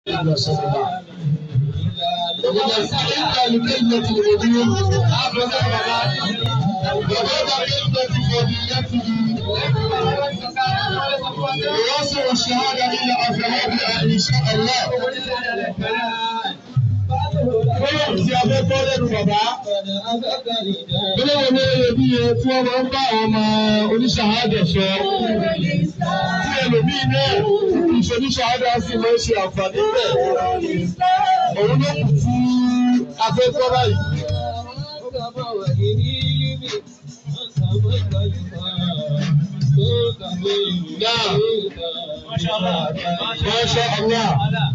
وإذا سألت لكلمة الوجود أبدا وبعد كلمة فضيلته ويصل الشهادة إلى أفرادها إن شاء الله. Bọ́lá tí a fẹ́ gbọ́ lẹ́nu bàbá. Bọ́lá wo ni iyebíye tí wọ́n máa ń bá àwọn ọmọ oníṣàhádà sọ? Tí ẹlòmíì náà ìṣoníṣàhádà sì máa ń ṣe àǹfààní bẹ́ẹ̀. Òun ló kù tí a fẹ́ gbọ́ báyìí. Náà, Masha Allah.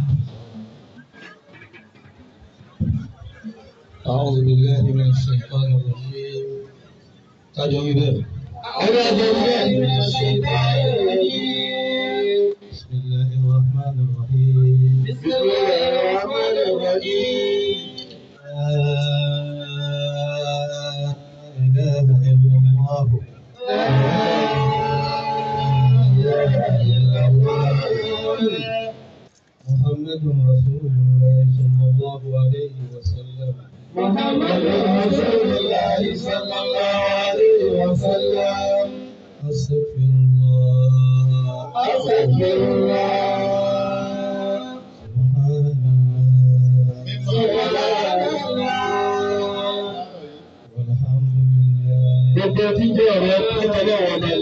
أعوذ بالله من الشيطان الرجيم أجل ذلك Ọ̀rọ̀ ọ̀gbọ̀n bẹ́ẹ̀. بسم الله الرحمن الرحيم بسم الله الرحمن الرحيم. لا إله إلا الله محمد رسول الله صلى الله عليه وسلم محمد رسول الله صلى الله عليه وسلم. أستغفر الله أستغفر الله. سبحان الله والحمد لله Gbogbo tí jẹ́ ọ̀rọ̀ pẹ́tẹ́lẹ̀ wọn ni.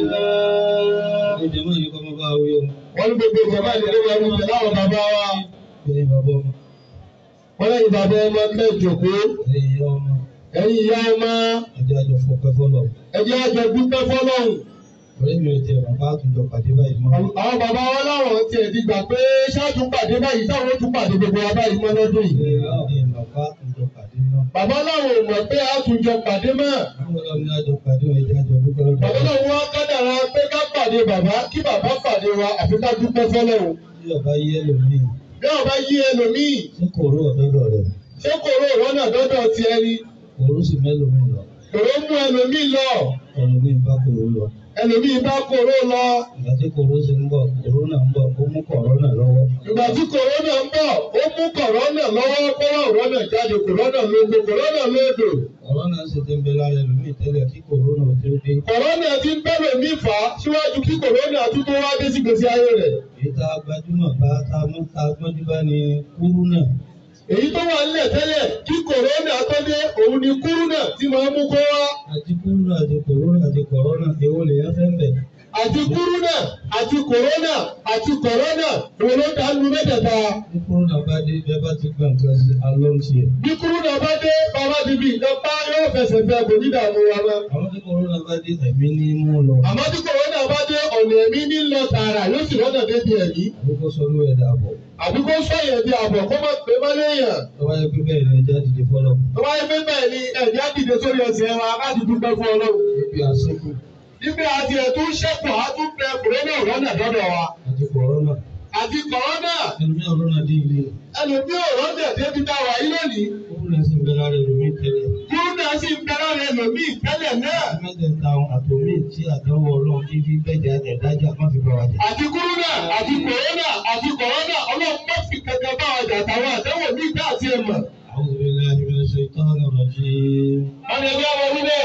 ìjọba yìí kọ́ mọ́ bá wí o Wọ́n ní gbogbo ìjọba ìdílé wọn ní ìjọba àwọn bàbá wa. bẹ́ẹ̀ bàbá ọmọ Wọ́n lẹ́yìn bàbá ọmọ mẹ́jọ̀kó. ẹ̀yìn ìyá ọmọ Ẹ̀yin ìyá ọmọ ẹjọ́ àjọ fọpẹ́ fọlọ́ ẹ̀jẹ̀ àjọ dúpẹ́ fọ́lọ́hùn. ọ̀rẹ́ mi ò tẹ bàbá àtúntò pàdé báyìí mọ́ Àwọn bàbá wa láwọn tiẹ̀ ti gbà pé ṣáàtú pàdé báyìí táwọn ó tún pàdé gbogbo wa báyìí mọ́ lọ́dún yìí. ẹ̀ bàbá àtúntò pàdé náà Bàbá láwọn ò mọ̀ pé a tún jọ pàdé mọ́. àwọn ọlọ́run ní àjọ pàdé wọn ẹjọ́ àjọ dúpẹ́ lọ́dọ̀ Bàbá náà wọ́n kádàrá pé ká pàdé bàbá kí bàbá pàdé wa àfi ká dúpẹ́ fọ́lọ́hùn. tí ọba yẹ lómi Bí ọba yí ẹlòmíì, tí kò rú ọ̀dọ́dọ̀ rẹ̀ ṣé kòró ìrọ́nà dọ́dọ̀ ti ẹni? kò rú sí mẹ́lòmí lọ Kòró mú ẹlòmíì lọ, ẹlòmí bá kò rú lọ ẹlòmíì bá kòró lọ. ìgbà tí kò rú sí ń bọ̀ kòrónà ń bọ̀ ó mú kọ̀rọ́nà lọ́wọ́ Ìgbà tí kòrónà ń bọ̀, ó mú kòrónà lọ́wọ́ kọ́wọ́ òrónà jáde, kòrónà lógo, kòrónà lódò. kọ̀rọ́nà sì ti ń bẹ lára ẹlòmí tẹ́lẹ̀ kí kòrónà ò tó dé Kòrónà ti ń bẹ̀rẹ̀ mí fà á síwájú kí kòrónà tún tó wá dé sí gbèsè ayé rẹ̀. ìta gbajúmọ̀ bá ta mú ta gbọ́njú bá ní kúrúnà Èyí tó wà nílẹ̀ tẹ́lẹ̀ kí kòrónà tó dé, òun ni kúrúnà tí máa mú kó wá. àti kúrúnà àti kòrónà àti kọ̀rọ́nà èwo lè yá fẹ́ ń bẹ̀. Àti kúrúnà, àti kòrónà, àti kòrónà, òun ló dá lu mẹ́tẹ̀ẹ̀ta. bí kúrúnà bá dé bẹ́ẹ̀ bá ti gbà nǹkan sí alọ́ ń tiẹ̀. Bí kúrúnà bá dé, bàbá ti bí nǹkan bá yóò fẹsẹ̀ fẹ́ kò ní dààmú wa mọ́. àwọn tí kòrónà bá dé ẹ̀mí ní mú lọ. Àmọ́ tí kòrónà bá dé, ọ̀nà ẹ̀mí ní lọ tààrà yóò sì rọ́nà débi ẹ̀mí. àbúkọ́ sọ́nú ẹ̀dá àbọ̀. Àbí kó sọ̀yẹ̀ bí àbọ̀ kó má pé má léèyàn. tọ́wá yẹ pé bẹ́ẹ̀ ni ẹja dìde fọ́lọ́. Tó bá yẹ pé bẹ́ẹ̀ ni ẹ̀jẹ̀ á dìde sórí ẹsẹ̀ wa láti dúpẹ́ fún Ọlọ́run. níbi àsìkò Ibi àti ẹ̀tún ṣẹ́kù á tún bẹ kòrónà rọ́nà dọ́dọ̀ wa. àti kòrónà Àti kòrónà ẹlòmí ọ̀rọ̀nà dé ilé ẹlòmí ò rọ́nà débi tá a wà yí lónìí. kúrúnà sì ń bẹ lára ẹlòmí tẹ́lẹ̀. Kúrúnà sì ń bẹ lára ẹlòmíì tẹ́lẹ̀ náà. mẹ́tẹ̀ẹ̀ta àtòmí tí àdánwò ọlọ́run kí fi bẹ́ẹ̀ jẹ́ ẹ̀dájà má fi bá wa jà. Àti kúrúnà àti kòrónà àti kòrónà ọlọ́run má fi kankan bá wa jà táwọn àtẹ́wò ní ìdá àti ẹ̀mọ̀. أعوذ بالله من الشيطان الرجيم Wọ́n lè gbé ọmọ wílẹ̀.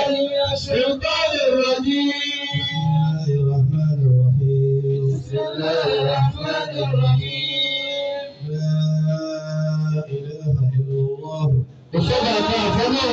Ìtọ́jú ìrọ̀jì. بسم الله الرحمن الرحيم بسم الله الرحمن الرحيم. لا إله إلا الله Ìṣọ́ba àti àfọ́lọ́.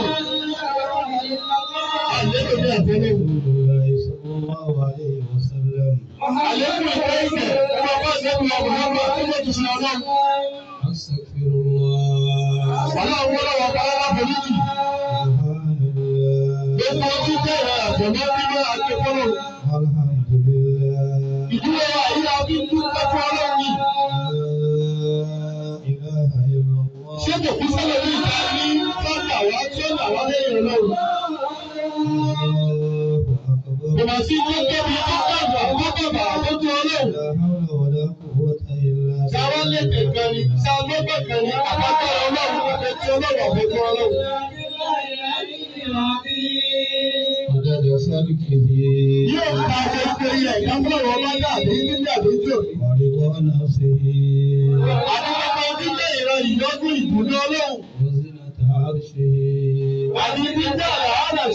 Àlékún ní àfọ́lọ́. رسول الله صلى الله عليه وسلم Àlékún ẹ̀kọ́ ìfẹ́. Ọmọ bá ṣẹ́gun ọmọ ọmọ tó mọ̀ jùlọ ọlọ́run. أستغفر الله Ọlọ́run wọ́n lọ́wọ́ bá aláboríjì. سبحان الله Gbogbo ojú jẹ́ àfọ̀mọ́ bíbá àti fọ́lọ́. الحمد لله Ìdúró wa yìí la fi ń dúpẹ́ fún ọlọ́run yìí. لا إله إلا الله Ṣé kò kú sọ́lọ́ ní ìta ní sọ́kà wá tí ó là wá lẹ́yìn ọlọ́run? الله أكبر Kò mà sí tó tóbi tó dàgbà tó dàgbà tó tó ọlọ́run. لا حول ولا قوة إلا Sáwá lédè kan ni, sáwá lọ́gbẹ̀ kan ni, àbájá ọlọ́run kọ̀ọ̀kan tí ọlọ́run ọ̀fẹ́ fún ọlọ́run. عدد خلقه Yóò ta gbogbo ilẹ̀ ìdámọ́ràn ọba dàbí níbi àbíjò. ورضا نفسه Àdúgbò tí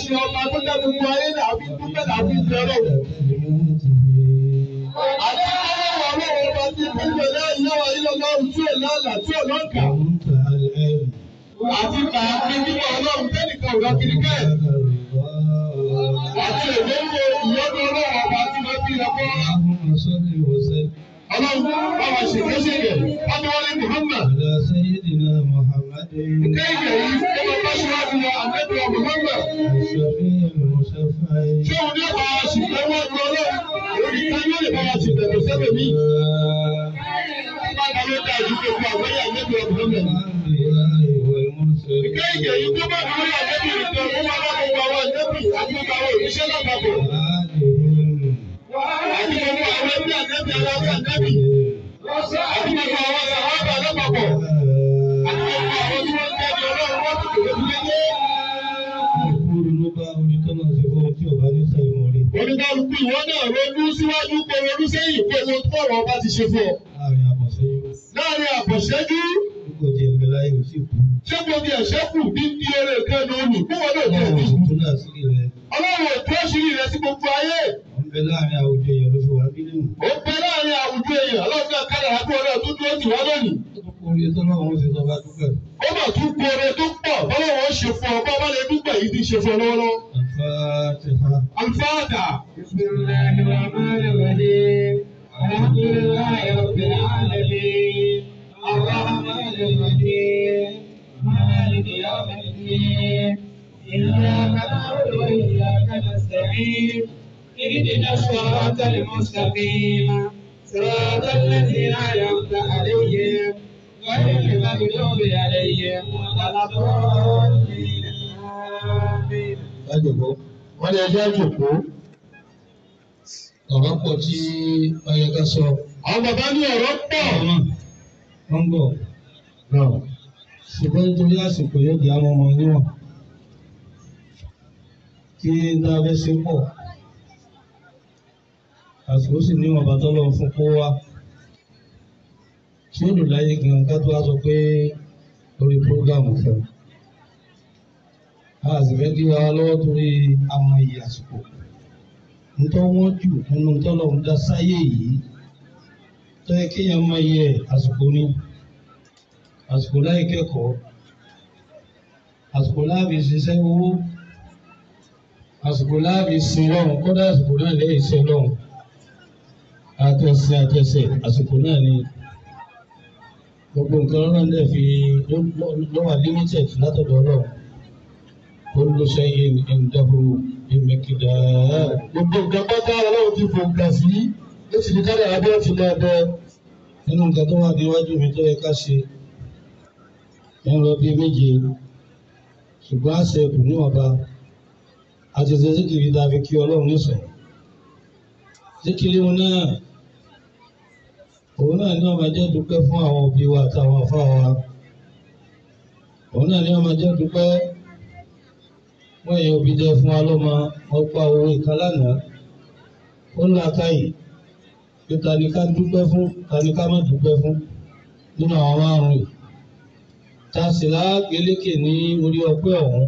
ṣe ọba tó dá gbogbo ayé náà àbí dúpẹ́ làbí ìbẹ̀rẹ̀ o. Àti ọlọ́wọ́ ọlọ́wọ́ ọba tí gbogbo ẹ̀dá ìyáwó ayélujára tí ò lálà tí ò lọ́kà. Àti kàáfi nínú ọlọ́run tẹ́nìkan ò lọ́kiri kẹ́. Àti èdèwò ìyọ́nú ọlọ́wọ́ ọba tí wọ́n fi ẹ̀kọ́. Ọlọ́run báwa ṣèkéṣèké, wọ́n ní wọ́n ní Muhammad. Kéèké yìí ó lọ bá ṣíwájú wa àgbẹ̀bẹ̀ Muhammad. Ṣé òun ní ọ̀pá ṣìgbẹ́ wọ́n lu ọlọ́run? Òní ká yóò lè bá wa ṣìgbẹ́ kò sẹ́bẹ̀ mí. Báwo ló dá ìlú gbogbo àgbẹ̀yà àgbẹ̀bẹ̀ Muhammad? Kéèké yìí tó bá dúró àgbẹ̀bẹ̀ nìkan, ó máa bá gbogbo àwọn àgbẹ̀bẹ̀ àti gbogbo àwọn òṣìṣẹ́ lápapọ̀. Àti gbogbo àwọn ẹbí àgbẹ̀bẹ̀ aláwọ̀ àgbẹ̀bẹ̀. Àti gbogbo àwọn sàhábà lápapọ̀. Àti gbogbo àwọn tí wọ́n ń tẹ́lẹ̀ ọlọ́run wọ́n ti kò Oníkálukú ìwọ náà ronú síwájú kó ronú sẹ́yìn pé mo tó ọ̀rọ̀ ọba ti ṣe fún ọ. Láàárín àbọ̀ṣẹ́jú, ṣé gbogbo ẹ̀ṣẹ́ kù ní bí eré kan ní olù kí wọ́n lè jẹ́ ẹ̀mí. Ọlọ́run ò tó ṣírí rẹ̀ sí gbogbo ayé. Ó ń bẹ láàárín àwùjọ èèyàn, ọlọ́run náà kádàrá kí ọlọ́run tó dúró tì wá lónìí. Ó mà tún kóore tó pọ̀ bọ́lọ́wọ́ ó ṣe fún ọ bọ́ bá lè dúpẹ́ yìí ti ṣe fún ọ lọ́wọ́lọ́wọ́. Alifáàdà. بسم الله الرحمن الرحيم الحمد لله رب العالمين الرحمن الرحيم مالك يوم الدين إياك نعبد وإياك نستعين اهدنا الصراط المستقيم صراط الذين أنعمت عليهم غير المغضوب عليهم ولا الضالين آمين Wọ́n lè jẹ́ jòkó. ọ̀rọ̀ pọ̀ tí ọyẹ ká sọ Àwọn bàbá ní ọ̀rọ̀ pọ̀. ọmọ wọn bọ̀ ṣùgbọ́n nítorí àsìkò yóò di àwọn ọmọ níwọ̀n kí n dá abẹ́ ṣe pọ̀ àsìkò sì níwọ̀n bá tọ́lọ̀ fún kó wá tí ó lò láyé gan ká tó wá sọ pé lórí prógámù fún un a sì fẹ́ kí wa lọ́wọ́ torí àwọn iyì àsìkò ntọ́ wọ́n jù nínú tọ́lọ̀ ń dá sáyé yìí tó yẹ kéèyàn máa yẹ àsìkò ní àsìkò láì kẹ́kọ̀ọ́ àsìkò láàbì ṣiṣẹ́ owó àsìkò láàbì sin lọ́run kódà àsìkò náà lẹ́yìn iṣẹ́ lọ́run àtẹ̀sẹ̀ àtẹ̀sẹ̀ àsìkò náà ni gbogbo nǹkan ọlọ́run dẹ̀ fi lọ́wọ́ limited látọ̀dọ̀ ọlọ́run olùsẹ́yìn ìdáhùn ìmẹ̀kìdá. Gbogbo nǹkan pátá ọlọ́run ti fò gbà sí. Ó sì ní kádàrá bí wọ́n ti lọ bẹ. nínú nǹkan tó wà níwájú mi tó yẹ ká ṣe ń lọ bí méje ṣùgbọ́n àṣẹ kù níwọ̀nba àti ṣe síkìrì tá a fi kí ọlọ́run nísìn síkìrì wọn náà òun náà ní ọmọ jẹ́ dúpẹ́ fún àwọn òbí wa àtàwọn afá wa òun náà ní ọmọ jẹ́ dúpẹ́ wọ́n yẹ òbí jẹ́ fún wa lọ́mọ ọgbà owó ìkan lánàá ó ń la káyìí pé ta ni ká dúpẹ́ fún ta ni ká má dúpẹ́ fún nínú àwọn márùn yìí ta sì lágbélékè ní orí ọpẹ́ ọ̀hún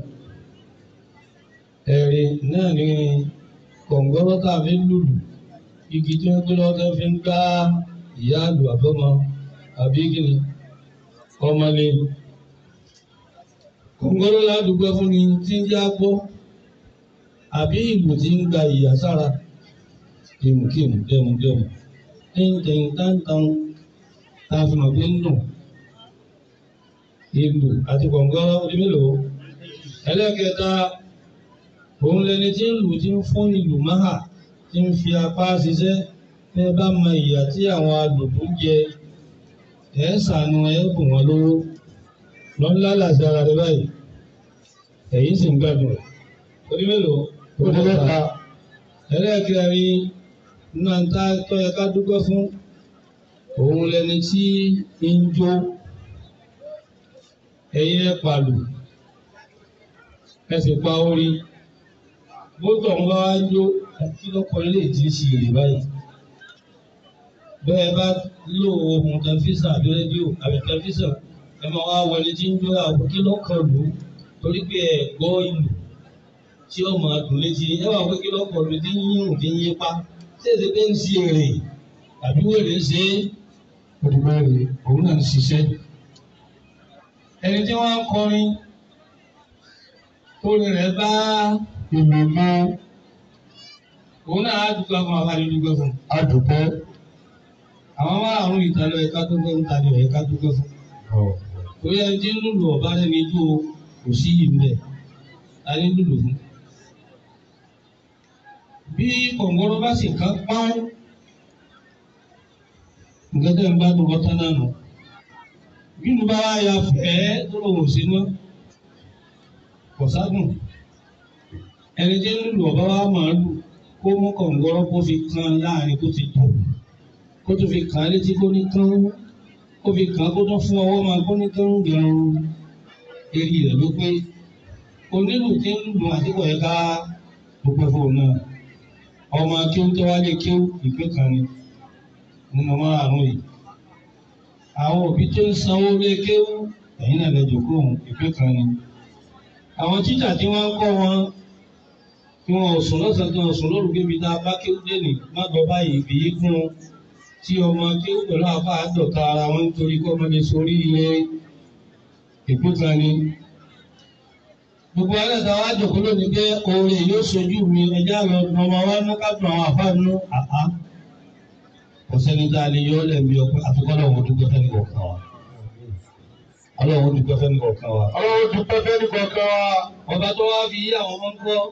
ẹ̀rí náà ni kọ̀ǹgọ́rọ́ tá a fi ń lùlù igi tí wọ́n gbé lọ́wọ́ tó fi ń gbá ìyá àlù àbọ́mọ àbí kíni ọmọlé kọ̀ǹgọ́rọ́ ládùúgbẹ́ fún ni tí ń já gbọ́ àbí ìlú tí ń gba ìyà sára kìmùkìmù dẹmùdẹmù tíntìn tántàn tá a fi mọ̀ pé ń dùn ìlú àti kọ̀ǹgọ́rọ́ orí mélòó ẹlẹ́kẹta òun lẹni tí ń lù tí ń fún ìlú máhà tí ń fi apá ṣiṣẹ́ ẹ bá mọ ìyà tí àwọn alùpùpù jẹ ẹ ṣàánú ẹ bùn wọn lówó lọ́nlá làṣẹ ara rẹ báyìí ẹ̀yìn sì ń gbàdùn rẹ̀ orí mélòó Ó di mẹ́ta. ẹlẹ́kẹrin náà ń tá tó yẹ ká dúpẹ́ fún òun lẹni tí ń jó ẹ̀yin ẹ pàlù ẹ sì pa orí bótọ̀ ń bá wá jó kí lọ́kọ̀ ilé tí ń ṣe èrè báyìí bẹ́ẹ̀ bá lò ohun tẹlifíṣàn àbí rédíò àbí tẹlifíṣàn ẹ máa wá wọlé tí ń jó àwọn kí lọ́kọ̀ lù ú torí pé ẹ gbọ́ ìlú tí ó máa dùn létí ẹ wà pé kí lọ́pọ̀ ló ti ń yún ti ń yí pa ṣé èsì pé ń sí èrè àbí wèrè ń ṣe é olùbẹ̀rẹ̀ òun náà ń ṣiṣẹ́ ẹni tí wọ́n ń kọrin orin rẹ̀ bá ìlú mọ́ òun náà á dúpẹ́ fún abáyé dúpẹ́ fún adùpẹ́. àwọn márùn-ún ìtàlẹ̀ ẹ̀ka tó fẹ́ ń ta ni ẹ̀ka dúpẹ́ fún torí ẹni tí ń lùlù ọ̀bá rẹ̀ ní tó kò sí yìí mbẹ̀ ta ní lùlù fún. bí kọ̀ǹgọ́rọ́ bá sì ká pọ́n nǹkan tẹ́ ń bá dùn bọ́tán náà nù bí mo bá wá ya fẹ́ tó lòun ò sí mọ́ kò sádùn ẹni tí ń lùlù ọ̀bá wa máa lù kó mú kọ̀ǹgọ́rọ́ kó fi kan láàrin kó ti dùn kó tó fi kàn án létí kó ní kán kó fi kàn án kó tó fún ọwọ́ máa kó ní kán gẹrun eré rẹ̀ ló pé onílù tí ń lù àdìpọ̀ yẹn ká gbogbo fóun náà ọmọ akéwù tó wá lé kéwù ìpín kan ni nínú márùn yìí àwọn òbí tó ń sanwó lé kéwù ẹ̀yìn náà lè jòkó òun ìpín kan ni àwọn tíjà tí wọ́n ń kọ́ wọn tí wọn ò sùn lọ́sàn-án tí wọn ò sùn lóru kébi tá a bá kéwù dé nì má gbọ́ báyìí ìbí fún un tí ọmọ kéwù pẹ̀lú àbá àdọ̀ta ara wọn nítorí kọ́ ọmọdé sórí ilé ìpín kan ni gbogbo alẹ́ ta wá jòkó lónìí pé oore yóò sojú mi ẹjẹ́ àwọn ọmọ wa ní kápẹ́ àwọn àfáànú àá kò sẹ́ni tá a lè yọ ọ́ lẹ́bi ọpẹ́ àtúkọ́ lọ́wọ́ dúpẹ́ fẹ́ni kọ̀ọ̀kan wa ọlọ́wọ́ dúpẹ́ fẹ́ni kọ̀ọ̀kan wa. ọlọ́run dúpẹ́ fẹ́ni kọ̀ọ̀kan wa. ọba tó wá fi yí àwọn ọmọ ń kọ́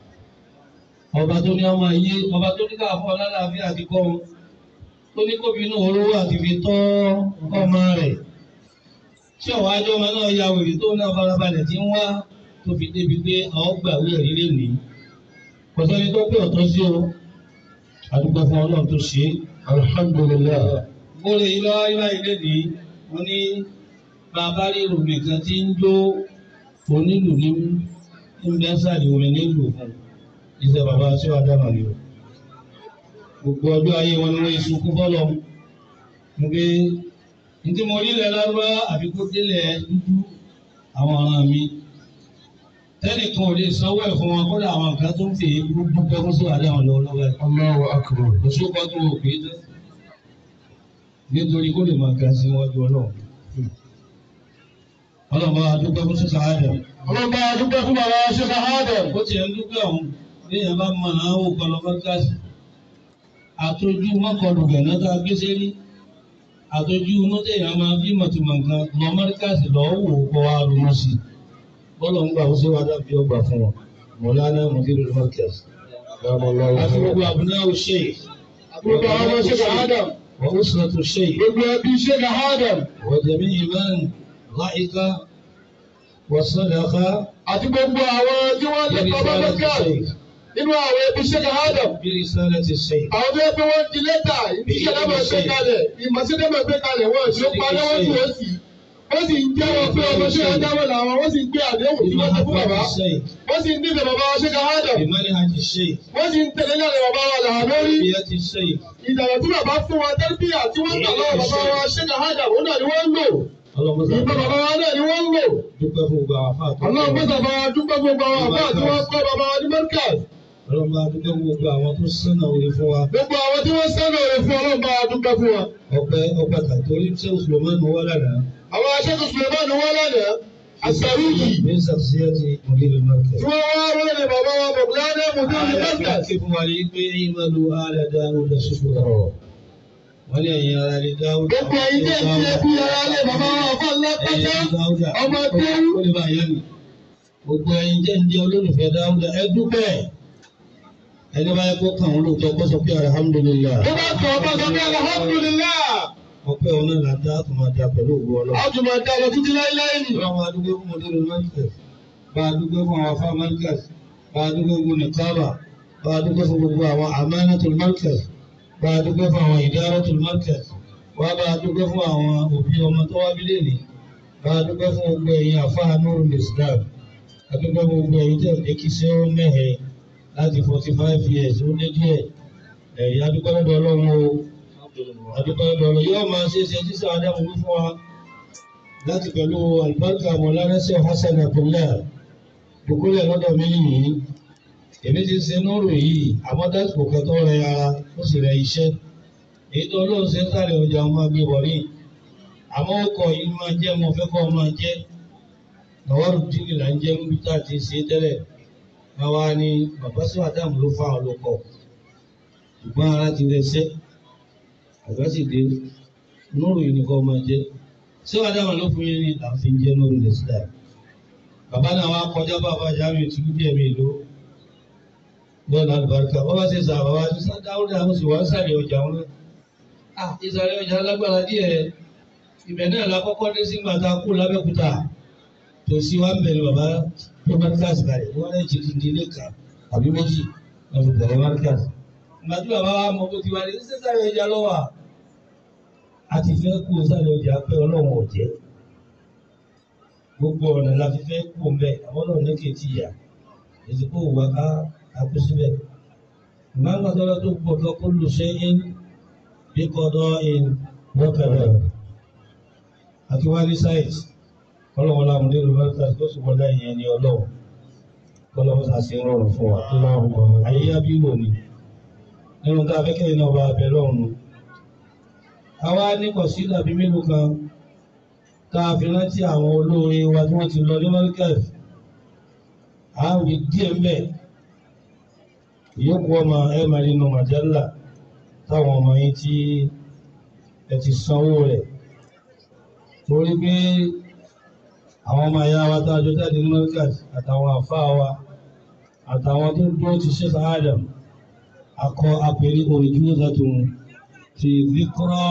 ọba tó ní ọmọ yé ọba tó ní káàfọ́ ọlọ́láàfíà àti kọ́ wọn tó ní kóbi inú olówó àti fi tọ́ ọmọ rẹ̀ tí ọ̀wá ajọ́ ọmọ náà ya wèrè tó náà farabalẹ̀ tí ń wá tó fi débi pé àwọn gbàwé ẹ̀rí lè ní. kò sẹ́ni tó pé ọ̀tọ́ sí o àdúgbò fún ọlọ́run tó ṣe é. alhamdulilayi. bóre ilá ilá ilé ní mo ní bàbá ríro nìkan tí ń jó onílù ní ìmẹ́sàlì omi nílùú fún iṣẹ́ bàbá tí wàá dáná ni o. gbogbo ọjọ́ ayé wọn ni wọ́n sunkún fọ́lọ́ mo gbé ntí mo rí lẹ̀ lárúbá àfikún délẹ̀ dúdú àwọn ọ̀ràn mi tẹ́nìkan ò lè sanwó ẹ̀ fún wọn kódà àwọn nǹkan tó ń fi gbogbo pẹ́kún sí àdé àwọn lọ́wọ́lọ́wọ́ ẹ̀. Allahu akbar. kò sí ọkọ tó wò pé tán nítorí kó lè máa ga sí iwájú ọlọ́run. ọlọ́run bá wa dúpẹ́ fún sísá àdàm. ọlọ́run bá a dúpẹ́ fún bàbá ṣẹ́ka Adam. bó tiẹ̀ ń dúpẹ́ ọ̀hún bí èèyàn bá mọ̀ náà wò kọ́ lọ mọ́tíkàsì. àtọ́jú mọ́kànlù gànà tá a gbé sẹ́rí. àtọ́jú inú téèyàn máa bí mọ̀tìmọ̀ nǹkan lọ mọ́tíkàsì lọ́ọ́ wò kọ́ wa ronú sí i. bọ́lọ̀ ń gbà ó sí wàdà bí ọgbà fún wọn. mọ̀lánà mọ̀tìrì mọ́tíkàsì. àti gbogbo àbúrò ṣe gbogbo àwọn ọmọ ṣẹ́ka Adam. wọ́n ó sọ̀rọ̀ tó ṣe yìí. gbogbo ẹbí ṣẹ́ka Adam. وجميع من ضحك وصدق àti gbogbo àwọn tí wọ́n lè pa bá برسالة mẹ́kà الشيخ nínú àwọn ẹbí ṣẹ́ka Adam. برسالة الشيخ àwọn tó yẹ pé wọ́n di lẹ́tà ìṣẹ̀lẹ̀ máa gbé kalẹ̀ ìmọ̀sílẹ̀ máa gbé kalẹ̀ wọ́n ṣe pa lọ́wọ́ tí wọ́n sì wọ́n sì ń jẹ́wọ́ pé ọmọ ṣe adáwọ̀ làwọn wọ́n sì ń gbé àdéhùn tí wọ́n ti fún bàbá بمحبة الشيخ wọ́n sì ń nífẹ̀ẹ́ bàbá wa ṣẹ́ka Adam. بمنهج الشيخ wọ́n sì ń tẹ̀lé lánàá bàbá wa làwọn lórí. بيد الشيخ ìdàgbà tí bàbá fún wa tẹ́lifíà tí wọ́n gbà lọ́wọ́ bàbá wa ṣẹ́ka Adam òun náà ni wọ́n ń lò. اللهم صل ìbọn bàbá wa náà ni wọ́n ń lò. dúpẹ́ fún gbogbo àwọn afáàtò ọlọ́run mọ́sà bá wa dúpẹ́ gbogbo àwọn àbá tí wọ́n kọ́ bàbá wa ní mẹ́ríkàs. ọlọ́run bá dúpẹ́ fún gbogbo àwọn tó sánà orí fún wa gbogbo àwọn tí wọ́n sẹ́nu rẹ̀ fún ọlọ́run bá wa dúpẹ́ fún wa. ọpẹ́ ọpẹ́ kàtórí ṣé òṣùlùmọ́nù wà lánàá àwọn aṣẹ́kù Suleiman wọ́n lánàá àṣàrí yìí ní sàṣíyàtì mọ̀lẹ́lẹ̀ mọ́kẹ́. tí wọ́n wá wọ́n lè bàbá wa mọ̀gbìlánà mùdúrú ní mẹ́ríkàs. Àyàfi fún wa ní pé ìmọ̀lú ààrẹ dáhùn lọ ṣoṣo rọ̀. Wọ́n ní ẹ̀yin ara lè dáhùn. gbogbo ẹ̀yin tẹ́ ti ẹbí ara lè bàbá wa fún alápátá ọmọ kéwú. Ó lè bá yẹn nì. Gbogbo ẹ̀yin jẹ́ ń jẹ́ olólùfẹ́ dáhùn ẹ dúpẹ́. Ẹni bá yẹ kó kàn wọ́n lóòótọ́ kó sọ pé alhamdulillah. tó bá tọ̀ ọba sọ pé alhamdulillah. Ọpẹ́ òun náà là dá tó máa da pẹ̀lú òwú ọlọ́run. ọjọ́ dá lọ títí láíláí ni. Ọlọ́run máa dúpẹ́ fún mọ̀dúró Mẹ́ríkàs. Bá a dúpẹ́ fún àwọn afá Mẹ́ríkàs. Bá a dúpẹ́ fún Nìkábà. Bá a dúpẹ́ fún gbogbo àwọn Amanatul Mẹ́ríkàs. Bá a dúpẹ́ fún àwọn Idaratul Mẹ́ríkàs. Wá bá a dúpẹ́ fún àwọn òbí ọmọ tó wá bí lẹ́nìí. Bá a dúpẹ́ fún gbogbo ẹ̀yin afá Nurul Islam. A dúpẹ́ fún gbogbo ẹ̀yin tẹ̀ ẹ́ kí ṣé ó mẹ́hẹ̀ láti forty five years ó lé díẹ̀. Ẹ̀yin adúpẹ́ lọ́dọ̀ Ọlọ́run o. Adúpẹ́ lọ́dọ̀ Ọlọ́run yóò máa ṣe é ṣe tí sàádà mú fún wa láti pẹ̀lú àlùbáríkà mọ̀lánẹ́sẹ̀ Hassan Abdullah dùkúlẹ̀ lọ́dọ̀ mi yìí èmi ti ṣe nóró yìí àmọ́ dásìkò kan tó rẹ ara ó sì rẹ iṣẹ́ èyí tó lóun ṣe ń sáré ọjà ọmọ gbé wọ̀rí àmọ́ ọkọ̀ yìí máa jẹ́ mo fẹ́ kọ́ ọ máa jẹ́ lọ́wọ́rù díìnì là ń jẹ́ níbi tá a ti ṣe tẹ́lẹ̀ báwa ni bàbá sí àdàmú ló fa ọlọ́kọ̀ ṣùgbọ́n ara ti rẹ ṣẹ́ àgbà sì dé nóró yìí nìkan máa jẹ́ sí àdàmú ló fún yín ní àfi ń jẹ́ nóró lè sílẹ̀ bàbá náà wá kọjá bàbá jáwé tìlú díẹ̀ mi ló bẹ́ẹ̀ náà lùbáríkà wọ́n bá ṣe sà bàbá ṣe sá dáwọ́dà ó sì wá ń sàlẹ̀ ọjà wọn náà. à ìsàlẹ̀ ọjà lágbára díẹ̀ ibẹ̀ náà la kọ́kọ́ dé sí gbàtà kú lábẹ́kúta tòsí wa ń bẹ̀rẹ̀ bàbá tó márkàs kalẹ̀ wọ́n lè ti di ilé kan àbí méjì wọ́n fi bẹ̀rẹ̀ márkàs. ìgbàdú bàbá wa mọ bó ti wá ní sísàlẹ̀ ọjà lọ́wọ́ a ti fẹ́ kú sàlẹ̀ ọjà pé ọlọ́run ò jẹ́ gbogbo ọ̀nà la fi fẹ́ kú mbẹ́ àwọn ọ̀nà ní kejì yà èsì kó wà ká àkú síbẹ̀. ìmáà ń gbàdúrà tó gbọdọ̀ kó lù sẹ́yìn bí kọ́dọ̀ in wọ́kàdà àti wá ní sáyẹ̀sì kọ́lọ́wọ́ láwọn ní olùbáríkà tó sì wọlé ìyẹn ní ọlọ́wọ́ kọ́lọ́wọ́ sàṣẹ rọrùn fún wa. ayé yá bí wò ni nínú tá a fẹ́ kẹ́yìn náà bá abẹ lọ́rùn. àwa ní kọ̀sídà bíi mélòó kan tá a fi rántí àwọn olóore wa tí wọ́n ti lọ ní mọ́ríkàs a wí díẹ̀ mbẹ́ ìyókù ọmọ ẹ máa nínú màjálà táwọn ọmọ yín tí ẹ ti sanwó rẹ̀ torí pé àwọn ọmọ ẹ̀yà wa tá a jọ jáde ní mọ́ríkàs àtàwọn àfáà wa àtàwọn tó dúró ti ṣe sáádàm akọ apẹ̀rí òrìjú zàtún ti zikra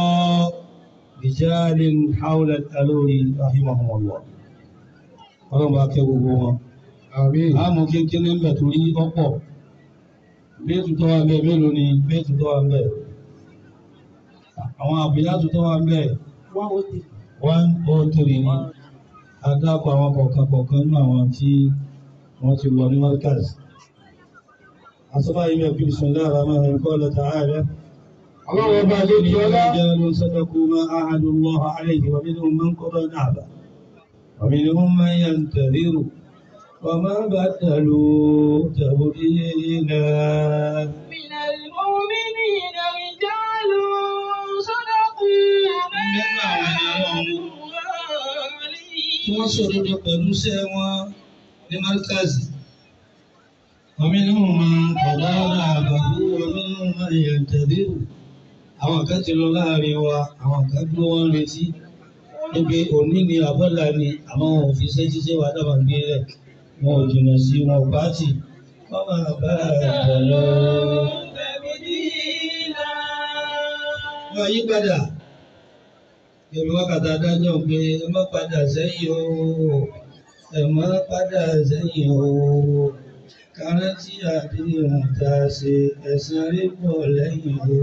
rijalin hawla al-aluri rahimahumullah ọlọ́run bá kẹ́ gbogbo wọn àmọ́ kékeré ń bẹ̀ torí ọ̀pọ̀ béètù tó wà ń bẹ̀ mélòó ni béètù tó wà ń bẹ̀ àwọn àbúyátù tó wà ń bẹ̀ one oh three ni adáko àwọn kọ̀ọ̀kan kọ̀ọ̀kan nínú àwọn tí wọ́n ti lọ ní markaz asọ́fà yìí mẹ́kú bismillah ar-rahman ar-rahim qala ta'ala Ọlọ́run ọba ló di ọlá. رجال صدقوا ما عاهدوا الله عليه ومنهم من قضى نحبه ومنهم من ينتظر وما بدلوا تبديلا من المؤمنين رجال صدقوا ما tí wọ́n sòdodo pẹ̀lú iṣẹ́ wọn ní markazi ومنهم من قضى نحبه ومنهم من ينتظر àwọn kan ti lọ láàrin wa àwọn kan dúró wọn retí níbi òní ni àbọ́là ni àmọ́ wọn ò fi ṣe ṣiṣẹ́ wa dábàá gbé rẹ̀ wọn ò jìnnà sí wọn ò pàtì wọn máa bá ẹ̀jẹ̀ lọ. wọ́n yí padà èmi wákàtí adájọ́ pé ẹ má padà sẹ́yìn o ẹ má padà sẹ́yìn o kárántì àdéhùn tá a ṣe ẹ̀sìn rí pọ̀ lẹ́yìn o.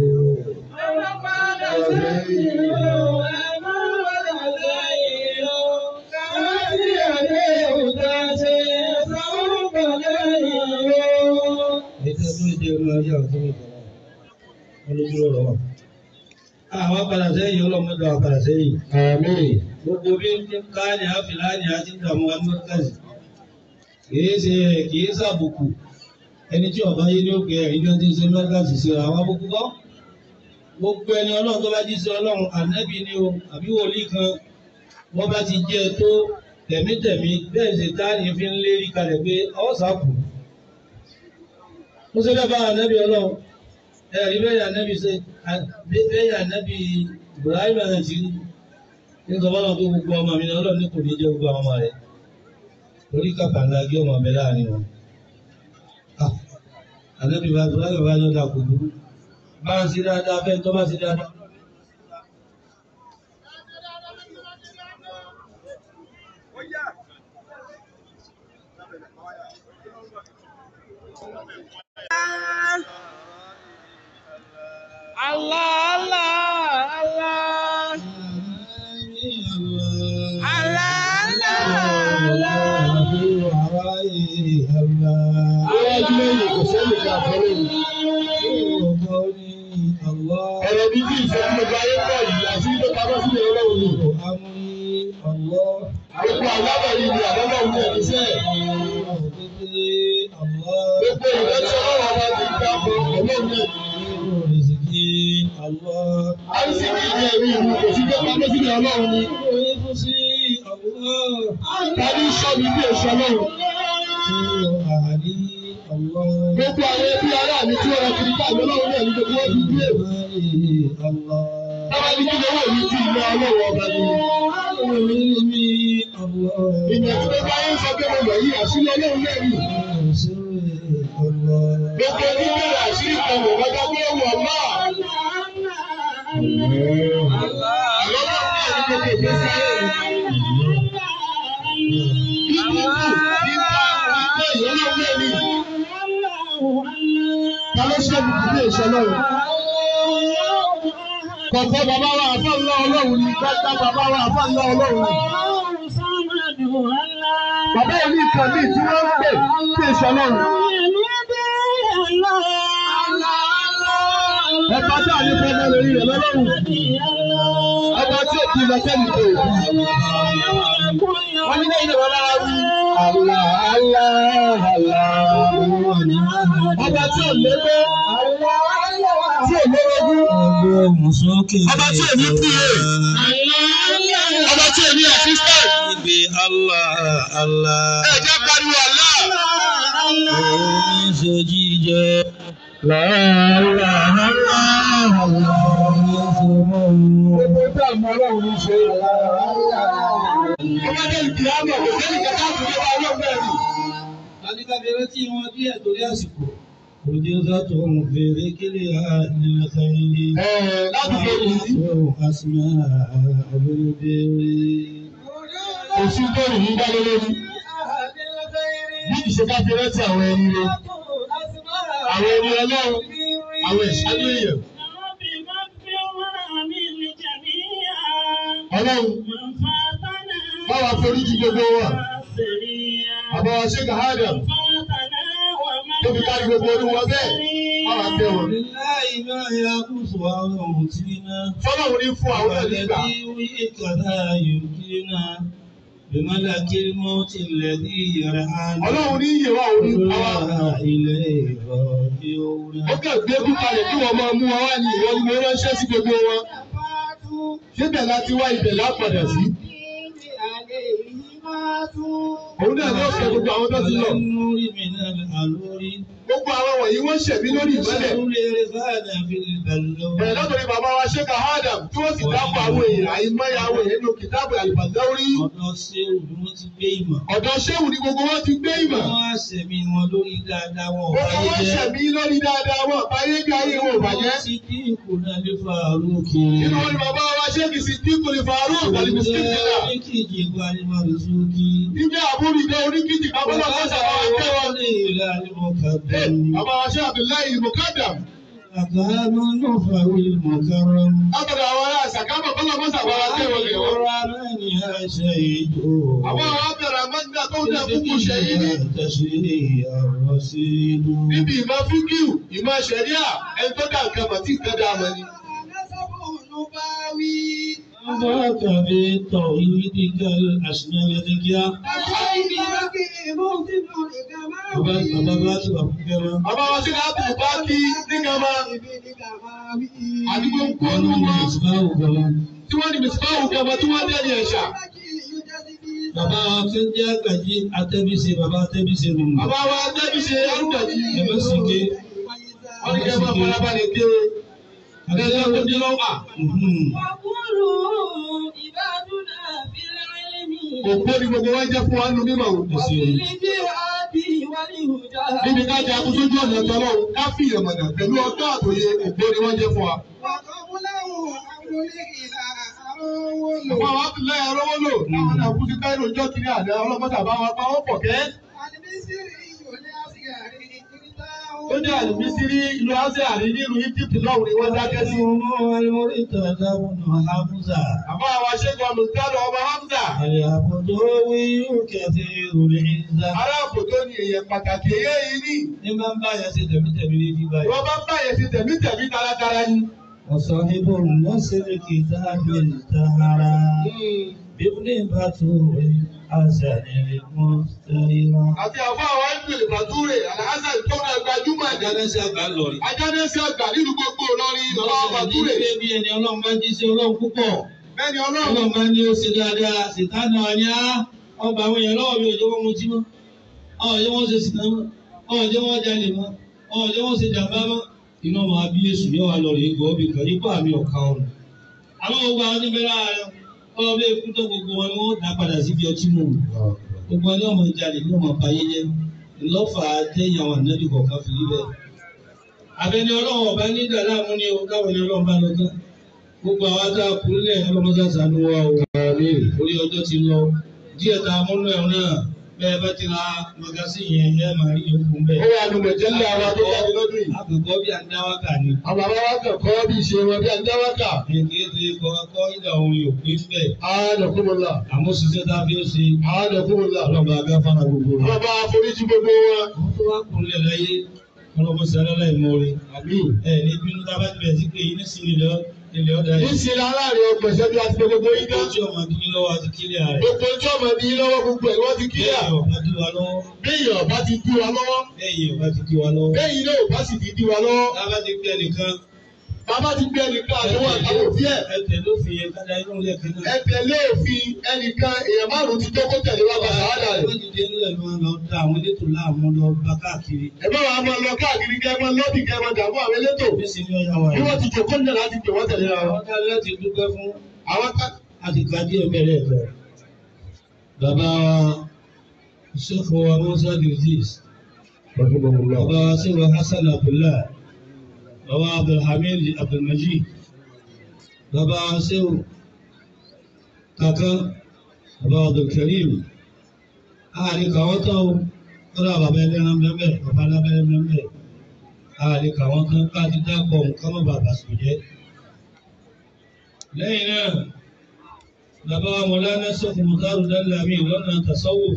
ètò ìdúró jẹ́ ọmọ ayé àwọn tó ń bọ̀ wọn lójú ọ̀rọ̀ wọn. àwọn padà sẹ́yìn ọlọ́mọdé àwọn padà sẹ́yìn. Àmín. gbogbo bí ń ká ní àfìlà ní àti ìdààmú amúkàsì kìí ṣe kìí ṣàbùkù ẹni tí ọba yé ní òkè ẹ̀rí ló ti ṣe mẹ́gàsì sí àwọn abúkú kọ́ gbogbo ẹni ọlọ́run tó bá jí sí ọlọ́run ànábì ni o àbí wòlíì kan wọ́n bá ti jẹ́ ẹ tó tẹ̀mítẹ̀mí bẹ́ẹ̀ ṣe táàní fi ń lérí kalẹ̀ pé ọ̀sàkù ó ṣe dábàá ànábì ọlọ́run ẹ̀rí bẹ́ẹ̀ ànábì ṣe bẹ́ẹ̀ ànábì Ibrahim ẹ̀ ti ní sọ fọlọ́n pé gbogbo ọmọ mi ni ọlọ́run ní kò ní jẹ́ gbogbo àwọn ọmọ rẹ̀ torí kàkà ńlá gé ọmọ mi láàrin wọn. ànábì bá Ibrahim bá yọ̀dà kò burú bá ń ṣe dáadáa fẹ́ tó bá ṣe dáadáa. Allah, Allah, Allah. Allah, Allah, Iwájú lẹ́yìn kò sẹ́ni ká fọ́lẹ́yìn. Ọ̀rọ̀ bíbí ìfẹ́ tí mo bá yé pọ̀ yìí àti tó pamọ́ sílẹ̀ ọlọ́run ni. Gbogbo àlábẹ̀ yìí ni àbọ̀lọ́ òun ní ẹ̀mí sẹ́ẹ̀. Gbogbo ìrẹsì ọlọ́run ọba ti gbà fún ọlọ́run ní ẹ̀mí. Àìsíkì ní ẹ̀mí ìlú kò sí pé pamọ́ sílẹ̀ ọlọ́run ni. Tàbí sọ́mi bí èso ọlọ́run. Gbogbo àwọn ẹbí ará mi tí wọ́n rọ kiri ká ìlú ọlọ́run ní ẹ̀mí gbogbo wọn fi gbé. Tábà ní kí lówó mi ti ìlú ọlọ́run ọba ni. Ìgbà tí gbogbo ayé ń sọ pé mo lọ yí àṣírí ọlọ́run náà nì. Gbogbo oníbẹ̀rẹ̀ àṣírí kan wò wọ́n dábọ́ wọ̀ náà. Àlọ́ náà ní ẹ̀mí gbogbo ìgbésí ayé rẹ̀. Ìdíkù, ìgbà, ìgbà ìyọ́nà náà nì. Ta ló ṣẹ́gun kìí lè ṣe ọlọ́run? Kọ̀kọ́ bàbá wa àfọ́ ńlá ọlọ́run ni, gbàgbà bàbá wa àfọ́ ńlá ọlọ́run ni. Bàbá yẹn ní ìkan bíi tí wọ́n ń pè kí èso ọlọ́run. Ọba tí a ní fẹ́ mọ́ lórí rẹ̀ lọ́lọ́run. Ọba tí ò kí lọ sẹ́ni tó o. Wọ́n ní lẹ́yìn ìwọ lára wí. Àlá àlá àlá. Ọba tí ò léwé. Tí ò lórogún. Ọba tí ò ní kúrè. Ọba tí ò ní assistant. Ibi Allah Allah. Ẹ jẹ́ pariwo àlá. Omi ṣe jíjẹ. Gbogbo tí a mọ ọlọ́run ní ṣe. Ọmọdé ìkìlámọ̀ kò sẹ́ni kẹta fún mi wá ọlọ́run bẹ́ẹ̀ ni. Adékábẹ̀rẹ̀ tí wọ́n díẹ̀ torí àsìkò. Òde sátọ̀ ń fèrè kílè àdìrẹ̀ kẹ́yìndé. Ẹ̀ẹ́ láti fẹ́ mi sí. Asma abẹ́rẹ́bẹ́rẹ́. Oṣù tó rìn ní dálé lórí. Bí ìṣe ká fi rántí àwọn ẹni rẹ̀. Àwọn ẹni ọlọ́run. Àwọn ìṣáájú èèyàn. Ọlọ́run báwa forí jì gbogbo wa. Àbáwá ṣe kàhádà. Tó fi kárí gbogbo orí wọn bẹ́ẹ̀. Báwa tẹ wọn. Láì máa ya kùsù àwọn ohun tí náà. Fọlọ́run ní fún àwọn náà nígbà. والذي كذا يمكننا بملك الموت الذي يرعانا Ọlọ́run ní yìí wá òní àwa. ولا إليه راجعون Ó kàn gbé kúkalẹ̀ kí wọ́n máa mú wa wá ní ìwọ ni mo ránṣẹ́ sí gbogbo wọn. Síbẹ̀ láti wá ibẹ̀ lápadà sí. Òun náà ni ó fẹ́ gbogbo àwọn tó ti lọ. النور من الأنور Gbogbo àwọn wọ̀nyí wọ́n ṣẹ̀mí lórí ìmọ́lẹ̀. سر رفانا في البلور Bẹ̀rẹ̀ látọ̀rí bàbá wa Ṣéka Adam tí wọ́n sì dápọ̀ àwọn èèyàn àìmọye àwọn èèyàn nínú kìtáàbù àlùbàdáwórí. ọ̀dọ̀ ṣé òbí wọn ti gbé ìmọ̀ Ọ̀dọ̀ Ṣéwù ni gbogbo wọn ti gbé ìmọ̀. wọ́n á ṣẹ̀mí wọn lórí dáadáa wọn ò Gbogbo báyé wọn jẹ́ ṣẹ̀mí lórí dáadáa wọn báyé bí ayé wọn ò bàjẹ́. wọ́n ti dín ìkù náà lè fa àrùn kiri. Nínú wọn ni bàbá wa Ṣéèkì sí Dínkùlì Faruk àti Bisikíìtìlá. Oríkìjì gbanimọ̀ lùsùkì. Níjẹ́ àbúrò ìjọ oníkìtì kábọ́lá kọ́sà bá wa tẹ́ wọn. ní ìlànà mọ̀kàdùn. Bàbá wa Ṣé Abdullahi Mukadam. Àkàánú náà fàwé mọ̀kàrán. Látọ̀dọ̀ àwọn ará Ṣàkámọ̀ kọ́lá kọ́sà bá wa tẹ́ wọn lè wọ́n. Ọ̀rọ̀ aláìní àṣẹ ìjọ. Àwọn àwọn abẹ̀rẹ̀ Amádá tó ń dẹ̀ kúkú ṣe yìí ní. Tẹ̀sí ọ̀rọ̀ sí inú. Níbi ìmọ̀ fíkìú, ìmọ̀ ṣẹ̀ríà, ẹni tó dà nǹkan mọ̀ tí nǹkan dà mọ̀ ni. ذاك بتوحيدك الأسماء ذكيا Bàbá bàbá bá ti wà fún kẹ́mọ́. Bàbá wa Ṣé Abdul bá kí nígbàmá. Àdúgbò ń kó Wọ́n ní ní wọn. ìsìláwò gọ́lá. Tí wọ́n ní Mìsíbáwù gàmọ́ tí wọ́n dẹ́ni ẹ̀ṣà. Bàbá wa ti ń jẹ́ àgbàjì atẹ́bíṣe bàbá atẹ́bíṣe nù. Bàbá wa Dẹ́bi ṣe Arúgbàjì. Ẹ̀fẹ́ sì ké. Wọ́n ní kí ẹ máa farabalẹ̀ ké. Àtẹ̀lẹ́ tó dín lọ́wọ́. Òpó ni gbogbo wọn jẹ́ fún wa nínú mímọ̀ o. Níbi ká jẹ akú sójú ọ̀nà tọ́lọ́ ká fi ìyẹ̀mọ̀nà pẹ̀lú ọjọ́ àtòyè òpó ni wọ́n jẹ́ fún wa. Àwọn àwọn àtúnlẹ̀ ẹ̀rọ wọ́n lò. Àwọn náà kú sí Káírò ìjọ kìíní àná ọlọ́mọdé àbá wa pa wọ́n pọ̀ kẹ́. Ó ní àlùmísírí ìlú Ásíà ní nílùú Egypt lọ́wọ́ ni wọ́n dákẹ́ sí. Ọmọ ẹlẹ́mọ̀rí tàdá wọn Hamza. Àbá wa ṣẹ́gun olùdarí ọba Hamza. Àlẹ́ àbùdó wí kẹfì òrè ìzá. Aráàbò tó ní èèyàn pàtàkì èyí yìí ní. Ní máa ń bá yẹn ṣe tẹ̀mítẹ̀mí ní bí báyìí. Wọ́n bá ń báyẹn ti tẹ̀mítẹ̀mí taratara ni. Ọ̀sán ibò nọ́sẹ̀lẹ̀ kìtàbí tààrà. bíbélì bá tó rí àṣà ní mọ́tẹ́rìmá. àti àfọ àwọn ẹgbẹ́ ìbàdúrè alhassan tó náà gbajúmọ̀ ẹ̀jẹ̀ Ajánẹ́sí àgbà lọ rí. ajánẹ́sí àgbà nínú gbogbo Ìlọrin bàbá ìbàdúrè Ìgbésẹ̀ bí ẹni ọlọ́run bá jí sí ọlọ́run púpọ̀. bẹ́ẹ̀ni ọlọ́run Ọlọ́run bá ní ó ṣe dáadáa, sìtánà wa ní á. Ọba àwọn èèyàn lọ́wọ́ mi ò jẹ́ wọ́n mutí mọ́. Ọ̀jẹ́ wọ́n ṣe sìtá mọ́. Ọ̀jẹ́ wọ́n jalè mọ́. Ọ̀jẹ́ wọ́n ṣe jàmbá mọ́. Iná máa bí Yéṣù yóò wá lọ rí gbọ́ bí kan yípa àmì ọ̀ka ọ̀nà. Àwọn gbogbo àwọn níbẹ̀ láàárọ̀. Ọlọ́run bí ikú tó gbogbo wọn ni wọ́n dá padà síbi ọtí mú. Gbogbo wọn ni ọmọ jalè ní ọmọ báyé jẹ́. Ìlọ́fà tẹ́yìn àwọn ànábì kọ̀ọ̀kan fi rí bẹ́ẹ̀. Àbẹ̀ni ọlọ́run ọba ní ìdàlámú ni o káwọn ni ọlọ́run bá lọ tán. Gbogbo àwọn tá a kú lẹ̀ ọlọ́mọdé àṣàánú wa o. Orí ọjọ́ ti lọ. Díẹ̀ tá a múnú ẹ̀ náà bẹ́ẹ̀ bá ti ra magazín yẹn ẹ máa rí yòókù ó bẹ́ẹ̀. wà nù mẹ̀jẹ̀lẹ̀ àwọn tó jáde lọ́dún yìí Àkọ́kọ́ bí àdáwákà ni. àwọn bàbá wa kẹ̀kọ́ bí ìṣe wọn bí ajáwákà Èkéde kọ́kọ́ ìdá orin òpin bẹ́ẹ̀. àádọ́kùnmọ́lá Àmọ́ ṣiṣẹ́ tá a fi ń ṣe àádọ́kùnmọ́lá ọlọ́ba agáfárà gbogbo rẹ̀. bàbá àforíjì gbogbo wọn. Wọ́n tó wá kúnlẹ̀ láyé ọlọ́mọ sẹ́lẹ̀ láì mọ́re. àmín. Ẹ ní bínú tá a bá ti bẹ̀rẹ̀ sí pé yín sí ilẹ̀ ilẹ̀ ọ̀dà yìí. níṣẹ́ aláàrẹ ọgbọ̀nsẹ̀ bí a ti gbogbo yín dá. Ojú ọmọ kí lọ́wọ́ àti kílẹ̀ rẹ̀. gbogbo ojú ọmọ ní lọ́wọ́ gbogbo ẹ̀ wọ́n ti kíyà. Bẹ́ẹ̀ ọ̀gá dí wa lọ́wọ́. béèyàn ọba ti dí wa lọ́wọ́. Bẹ́ẹ̀ ọ̀gá ti dí wa lọ́wọ́. béèyàn náà ọba sì ti dí wa lọ́wọ́. Tá a bá ti gbé ẹnìkan. bàbá ti gbé ẹnìkan àtẹwọ́ àtàwọn òbí ẹ̀. Ẹ̀tẹ̀ ló fi yẹn kájà inú ilé kan náà. ẹ tẹ̀lé òfin ẹnìkan èèyàn márùn-ún ti tó kó tẹ̀lé wa bàtà wádà rẹ̀. Ìdíje ńlẹ̀ ló ń lọ da àwọn elétò láàmú lọ bá káàkiri. ẹ bá wa máa lọ káàkiri kẹ́ ẹ máa lọ́bì kẹ́ ẹ máa dààmú àwọn elétò. Bí sì ni ọ̀yà wà bí yìí. wọ́n ti jòkó nílẹ̀ láti pè wọ́n tẹ̀lé ra wọn. Àwọn ká láti dúpẹ́ fún àwọn ká. àti gbadé ẹ̀mẹ́rẹ̀ ẹ̀fẹ̀. Bàbá wa Ṣéfù wa Musa Gilgis. Bàbá wa Ṣéfù Hassan Abdullah. Bàbá wa Abdulhamid Abdulmajid. Bàbá wa Ṣéfù Kaka. Bàbá wa Abdulkarim. Àárín kàwọ́ tán o. Kọ́lá bàbá ẹlẹ́ran bẹ́ẹ̀ bàbá alábẹ́rẹ́ bẹ́ẹ̀. Àárín kàwọ́ tán ká ti dákọ̀ nǹkan mọ́ bàbá sùn jẹ́. Lẹ́yìn náà, bàbá wa Mọ̀lánà Ṣéfù Mùtárù Dálàmí lọ́nà tasawuf.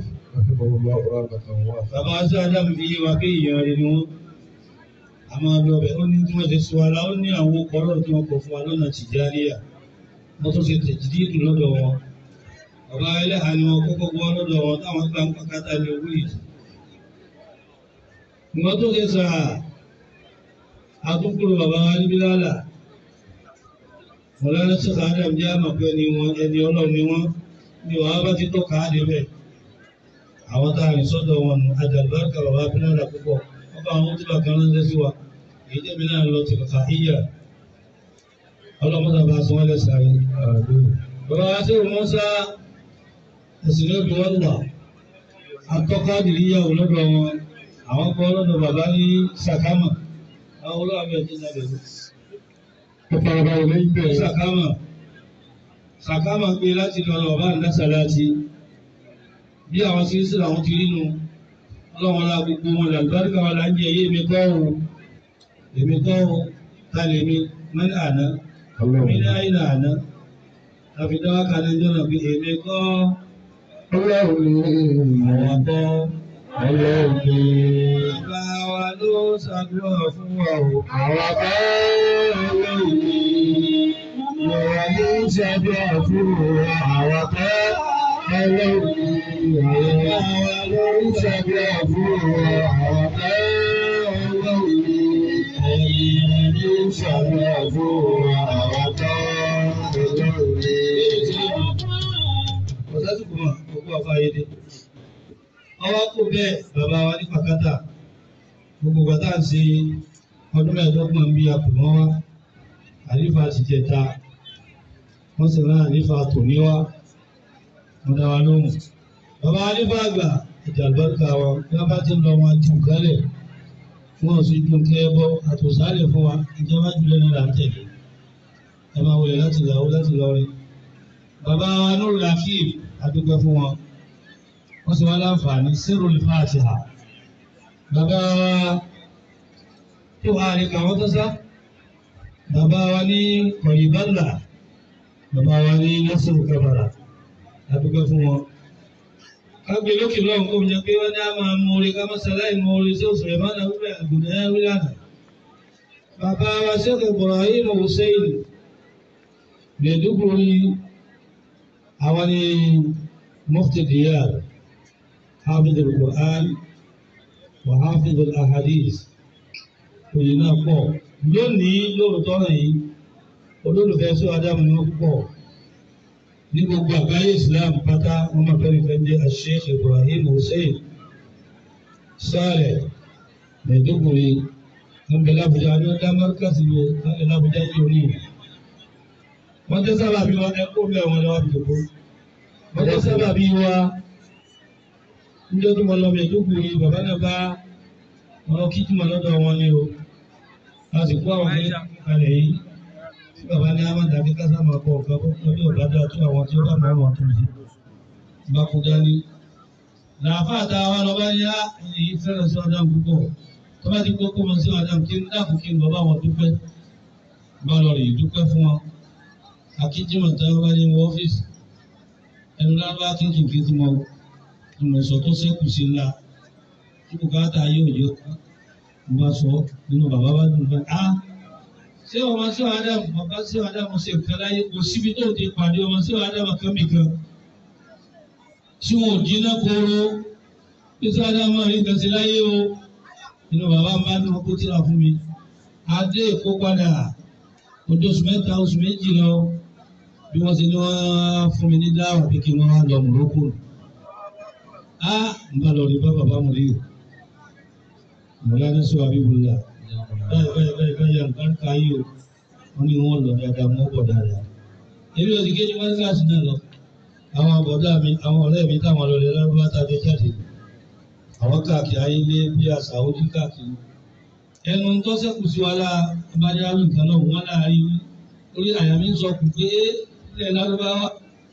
Bàbá wa sí Adam fi yé wa pé èèyàn rẹ̀ ni wọ́n. A máa lọ bẹ̀ ó ní tí wọ́n ti sọ ara ó ní àwọn ọkọ̀ ọlọ́run tí wọ́n kọ̀ fún wa lọ́nà Tìjàníyà. Wọ́n tún ṣe tẹ̀jídìdì lọ́dọ̀ wọn. Bàbá ẹlẹ́hà ni wọ́n kọ́kọ́ gbọ́ lọ́dọ̀ wọn táwọn gbà ń pàkátà ní owó yìí. Ìwọ́n tó ṣe sà àtúnkùrù bàbá wa níbí lálà. Mọ̀lánà Ṣéfù Adam jẹ́ àmọ̀ pé ni wọ́n ẹni ọlọ́run ni wọ́n ní wàá bá ti tọ́ka á débẹ̀ àwọn tá a rìn sọ́dọ̀ wọn nù àjàlùbáríkà bàbá abúlé púpọ̀ wọ́n bá àwọn tí bàkan ránṣẹ́ sí wa èyí tẹ̀mí náà lọ ti kàkà híyà ọlọ́mọdé bá sọ wọ́n lẹ́sà rí. bàbá wa sí wọn sá ẹ̀sìn lóbi wọn wà atọ́ka dìríyàwó lọ́dọ̀ wọn àwọn kọ́ lọ́dọ̀ bàbá ní sàkámà àwọn olóòwò ẹ̀ tó nàbẹ̀ lọ. ó farabalẹ̀ lẹ́yìn bẹ́ẹ̀. sàkámà sàkámà gbé láti lọ bàbá àdásàlátì bí àwọn tí ń sìn àwọn ti rínu ọlọ́run la gbogbo wọn là lùbáríkà wọn là ń jẹ èyí èmi kọ́ o èmi kọ́ o ta lè mi mẹ́rin àná mi ní àyìn àná àfi dáwà kan ní jọ́nà pé èmi kọ́ ọlọ́run ni àwọn kọ́ ọlọ́run ni bàbá wa ló ṣàdúrà fún wa o. àwọn akẹ́ ọlọ́run ni lọ́wọ́ ní ṣàdúrà fún àwọn akẹ́ ọlọ́run ni àwọn wa ló ń ṣàdúrà fún àwọn akẹ́ ọlọ́run ni ẹ̀yìn ní ṣàdúrà fún àwọn akẹ́ ọlọ́run ni. ọ̀sásùkò mà gbogbo àfáyédé. ọwọ́ kò bẹ́ẹ̀ bàbá wa ní pàkátà gbogbo bàtà ń ṣe ọdún mẹ́ẹ̀ẹ́dọ́gbọ̀n bí a kò mọ́ wá àlífà ti jẹta wọ́n sì rán àlífà tòní wá wọ́n dá wa lóhùn. bàbá àlífà àgbà ìjà àlùbáríkà wọn bí wọ́n bá ti ń lọ wọn jù kálẹ̀ wọn ò sì ju kí ẹ bọ́ àtòsálẹ̀ fún wa ìjọba jùlọ ní là ń tẹ̀lé ẹ máa wọlé láti làwọ láti lọrin bàbá wa Nuru Latif adúgbò fún wọn wọ́n sì wá láǹfààní Sirrul Fatiha bàbá wa tó wà ní kàwọn tó sá bàbá wa ní kọ̀yìbálà bàbá wa ní Nasiru Kabara adúgbò fún wọn kágbé lókè lọ́hùn kó jẹ pé wọ́n ní a máa mú orí ká mọ́sálàì mú orí sí òṣèré máa náà wíwẹ̀ àgùnà ẹ̀ wílànà bàbá wa Sheikh Ibrahim Hussein Maiduguri àwọn ni mufti diyar hafid al-Qur'an wa hafid al-ahadith òyìn náà pọ̀ lónìí lóòótọ́ náà yìí olólùfẹ́ sí adamu ni wọ́n púpọ̀ ní gbogbo àgbáyé Islam pátá wọn máa fẹ́ẹ́ fẹ́ jẹ́ Sheikh Ibrahim Hussein Saleh Maiduguri wọn bẹ lábújá ní ọjà mọ́ríkàsì ní ọjà lábújá ní òní wọ́n jẹ́ sábà bí wọn ẹ̀kọ́ bẹ́ẹ̀ wọn lọ́wọ́ àbíkó wọ́n jẹ́ sábà bí wa níjọ́ tó mọ lọ Maiduguri bàbá náà bá wọn kí tí mo lọ́dọ̀ wọn ni o láti kó àwọn ní kalẹ̀ yìí tí bàbá ní amadu akíkásá máa kọ ọ̀gá bó kọ́ ní ọ̀gá dáa tó àwọn tí ó bá máa wọn tó yìí bá kú dání. làáfà tá a wá lọ bá yá èyí fẹ́ràn sí ọ̀dà púpọ̀ tó bá ti kókó mọ sí ọ̀dà kí n dáàbò kí n bàbá wọn dúpẹ́ bá lọ rè dúpẹ́ fún wọn. akíjímọ̀ tá a bá ní wọ ọ́fíìsì ẹnu lábá kínkìnkì tí mo ìmọ̀sọ̀ tó ṣẹ́kù sí ńlá tí kò káàtà yóò yọ mo bá sọ nínú bàbá bá dùn fẹ́ á ṣé ọmọ sí Ádámù bàbá sí Ádámù ṣe nǹkan láyé kò síbi tó ti pàdé ọmọ sí Ádámù kan nìkan tí wọn ò jiná kóró bí sí Ádámù rí nǹkan sí láyé o nínú bàbá bá dùn kó tíra fún mi adé èkó padà ojú oṣù mẹ́ta oṣù méjì lọ bí wọ́n ti ní wọ́n fún mi ní dáwà pé kí wọ́n wá lọ Morocco á ń bá lọ rí bá bàbá mo rí o mọ̀lánà sọ àbíbùlà báyìí báyìí báyìí báyìí àlùbáríkà yìí o wọ́n ní wọ́n lọ dáadáa mọ́ bọ̀ dáadáa. èmi ò sì kéde wọ́n kíláàsì náà lọ àwọn àbọ̀dá mi àwọn ọ̀rẹ́ mi táwọn lọ lè lárúbá tàbí jáde àwọn káàkiri ayé lé bí àṣà ojú káàkiri. ẹnu tó sẹ́kù sí wa lá abájá nǹkan náà wọ́n láàárín orí àyà mi ń sọ kù pé ilẹ̀ lárúbáwá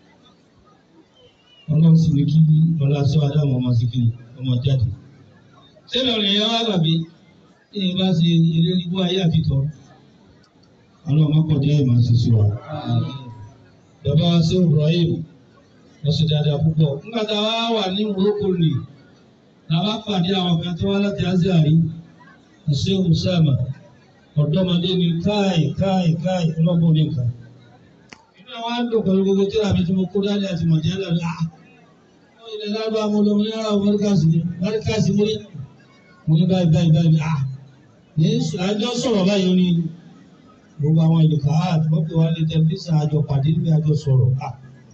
ọlọ́run sì ní kí ọlá sọ adáwọn ọmọ sí kí ọmọ jáde sẹ́mi ọ̀rẹ́ yẹn wá gbàgbé tí yẹn bá ṣe eré nígbó ayé àfitọ́ ọlọ́run má pọ̀jọ́ ẹ̀ máa ṣe sí wa. bàbá wa sí Ibrahim wọ́n ṣe dáadáa púpọ̀ nígbà tá a wá wà ní Morocco nì làwọn pàdé àwọn kan tó wá láti Azari ṣe Usama ọ̀dọ́mọdé ni káì káì káì ọlọ́gbọ̀n ní nǹkan. inú àwọn àdùn pẹ̀lú gbogbo tí àmì tí mo kó dání àti mọ̀jẹ́ lẹ́nu ah ilẹ̀ lábàá mo lọ mo ní ara mọ́ríkàsì ni mọ́ríkàsì mo ní mo ní báyìí báyìí báyìí ah ní àjọ sọ̀rọ̀ báyìí ó ní gbogbo àwọn ìlú káàdì wọ́n pè wá ní tẹlifíṣàn àjọ pàdé níbi àjọ sọ̀rọ̀ ah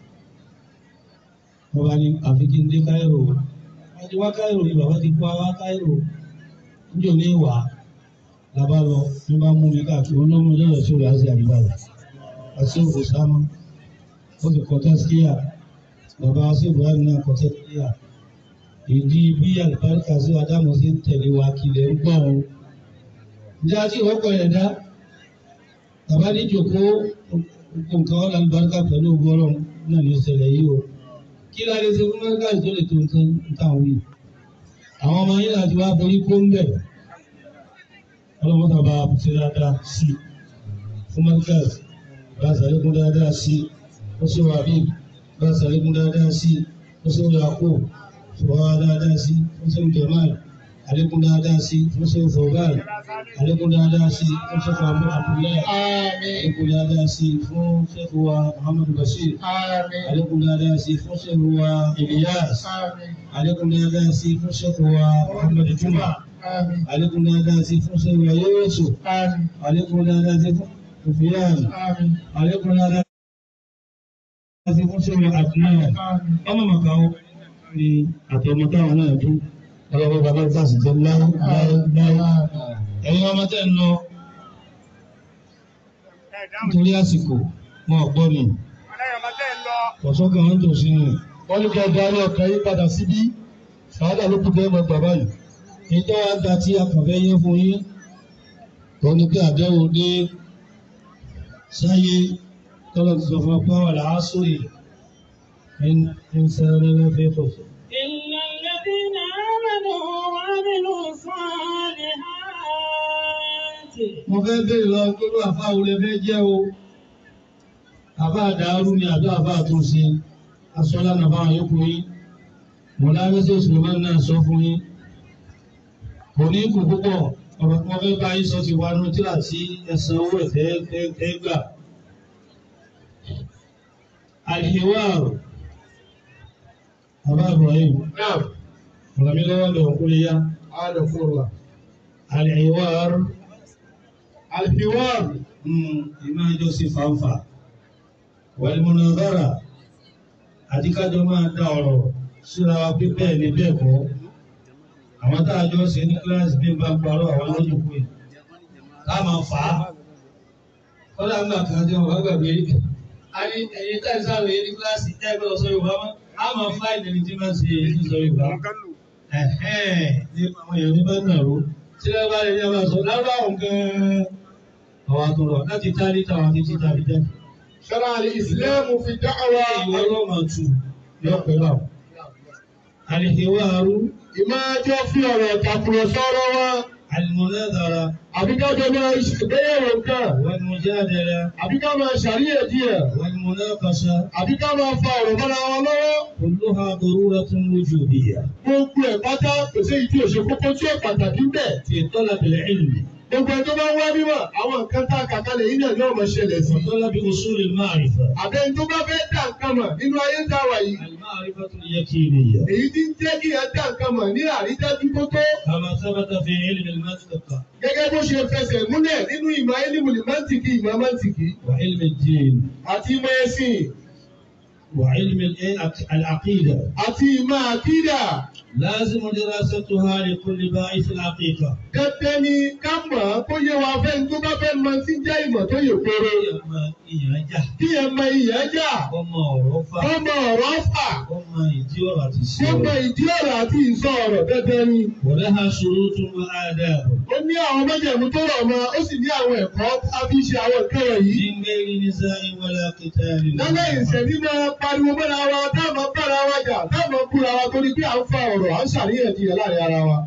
wọ́n bá ní àfi kí n dé káírò wọ́n ti wá káírò ni bàbá ti kó wá káírò níjò ní ìwà làbá lọ ní bá mú mi káàkiri olómọ lọ́dọ̀ sí òrò àti àdúrà rẹ̀ àti òkú sámọ́ ó fi kọ́ tẹ́síkíyà bàbá sí Ibrahim náà kọ́ tẹ́síkíyà ìdí bí àlùbáríkà sí Ádámù sí ń tẹ̀lé wa kìlẹ̀ ń gbọ́n o. Ǹjẹ́ àti ìwọ́pọ̀ rẹ̀ dá? Bàbá ní jòkó nǹkan ọ̀la àlùbáríkà pẹ̀lú ògùn ọlọ́run náà ní ìṣẹ̀lẹ̀ yìí o. Kí la lè ṣe fún Mẹ́ríkà tó lè tó nǹkan táwọn wí? Àwọn ọmọ yín láti wá borí kó ń bẹ̀. Ọlọ́run tàbá ṣe dáadáa sí i. Fún Mẹ́ríkà bá ṣàlékún dáadáa sí i. Ó ṣe wà bí bá ṣàlékún dáadáa sí i. Ó ṣe wà kó sọ̀rọ̀ dáadáa sí fúnṣẹ́ jamal alekun dáadáa sí fúnṣẹ́ fọ̀gáì alekun dáadáa sí fúnṣẹ́ fàmú abdullahi alekun dáadáa sí fúnṣẹ́ wa muhammadu bashir alekun dáadáa sí fúnṣẹ́ wa ilyas alekun dáadáa sí fúnṣẹ́ wa muhammadu juma alekun dáadáa sí fúnṣẹ́ wa yusuf alekun dáadáa sí fufiyan alekun dáadáa sí fúnṣẹ́ wa adnan ọmọ màkàwọ́ ní àtọmọ táwọn náà dún ọlọ́wọ́ bàbá ìfàsì jẹ́ láyé láyé ẹ̀yin ọmọ tẹ́ ń lọ nítorí àsìkò wọn ò gbọ́ mi ọ̀ṣọ́kàn wọn tó sí nù. wọ́n ní kí ẹ darí ọkàn yín padà síbí ṣáádà ló kù tẹ́ ẹ mọ bàbá yìí. ìtọ́ wa gba tí a kàn fẹ́ yẹ fún yín tó ní kí àdéhùn dé sáyé tọ́lọ̀ ti sọ fún ọ pé wà láá sórí ń sáré lọ́fẹ́ fọ̀fọ̀. إلا الذين آمنوا وعملوا الصالحات mo fẹ́ bèèrè lọ gbogbo àfa wo lè fẹ́ jẹ́ o àfa àdàrú ni àbí àfa àtúnṣe asọ́lá nàbà àyókù yín mọ̀láyẹ́sẹ̀ Suleiman náà sọ fún yín kò ní kú púpọ̀ ọ̀rọ̀ tí wọ́n fẹ́ bá yín sọ ti wá nu tíra sí ẹ̀sán owó ẹ̀fẹ́ ẹ̀ gbà. àlìhíwá bàbá Ibrahim Naam. ọ̀rọ̀ mi lọ́wọ́ lè òkú lè yá Adàkùnrin. al-hiwar Alhiwar. ìmọ̀ ẹjọ́ sí fanfa wal-munazara àti kájọ máa dá ọ̀rọ̀ síra wa pé bẹ́ẹ̀ ni bẹ́ẹ̀ kọ́ àwọn tá a jọ ṣe ní kíláàsì bí n bá parọ́ àwọn lójú pé ká máa fà á kọ́lá ńgbà kan tí wọ́n bá gbàgbé a ní ẹ̀yin tá ìsáré ní kíláàsì ẹ̀ gbọ́dọ̀ sọ Yorùbá mọ́ a máa fá ìdẹni tí máa ṣe èyí sọ Yorùbá ẹ̀hẹ́n ní àwọn èèyàn ní bá nàró tí wọ́n bá lè ní ọba sọ lábàáwọn gan-an àwọn àtọ̀rọ̀ láti tárí táwọn àti títà fi jẹ́ Ṣọ́ra al-Islam fi da'wa. ìwọ ọlọ́mọ tù yọ pẹ̀lú àwọn. Àlìhíwáàrú, Ìmájọ́ fi ọ̀rọ̀ tàkùrọ̀sọ ọ̀rọ̀ wọn. àlìmọ̀lẹ́dàra, Àbí ká jọ máa ṣègbéyàwó nǹkan. wàlmùjádẹ̀rẹ̀, Àbí ká máa ṣàríyànjiyàn. wàlmùnákàṣà, Àbí ká máa fa ọ̀rọ̀ mọ́ra wọn lọ́wọ́. kulluha daruratun wujudiyya. Gbogbo ẹ̀ pátá kò sí èyí tí ò ṣe kókó tí ò pàtàkì ń bẹ̀. Fi talabil ilmi, Gbogbo ẹ̀ tó bá wá mímọ̀, àwọn nǹkan tá a kà kalẹ̀ yìí náà ni ọmọ ṣẹlẹ̀ sí. wa talabi usulil ma'rifa. Àbẹ́ni tó bá fẹ́ dá nǹkan mọ̀ nínú ayé tá a wà yìí. Al-ma'rifatul yakiniyya. Èyí tí ń jẹ́ kí ẹ dá nǹkan mọ̀ ní àrídájú tó tó. Kama thabata fi ilmi al-mantiq Gẹ́gẹ́ bó ṣe fẹsẹ̀ múlẹ̀ nínú ìmọ̀ ẹ́límùlì mọ́ntìkì ìmọ̀ mọ́ntìkì wa ilmi ad-din àti ìmọ̀ ẹ̀sìn wa ilmi al-aqida. àti ìmọ̀ àkídà. Lazimu dirasatuha li kulli ba'ith al-haqiqa. Dandan ni ká mọ̀ ọ́ kó yé wa fẹ́ tó bá fẹ́ mọ tí ń jẹ́ ìmọ̀ tó yè kóró. Ọmọ ìyàn jà, Kí ẹ mọ ìyẹn jà, ọmọ ọ̀rọ̀ fà, kó mọ ọ̀rọ̀ fà, ọmọ ìdí ọ̀rọ̀ àti sí kó mọ ọ̀rọ̀. ìdí ọ̀rọ̀ àti ìsọ ọ̀rọ̀ dandan ni. ولها شروط وآداب Ó ní àwọn májẹ̀mú tó rọ̀ mọ́, ó sì ní àwọn ẹ̀kọ́ a fi ṣe àwọn nǹkan wọ̀nyí. من غير نزاع ولا قتال Lálẹ́ ìṣẹ̀lí máa pariwo mọ́ra wa, táwọn bára wa jà, táwọn búra wa torí pé à ń fa ọ̀rọ̀, à ń ṣàríyànjiyàn láàrin ara wa.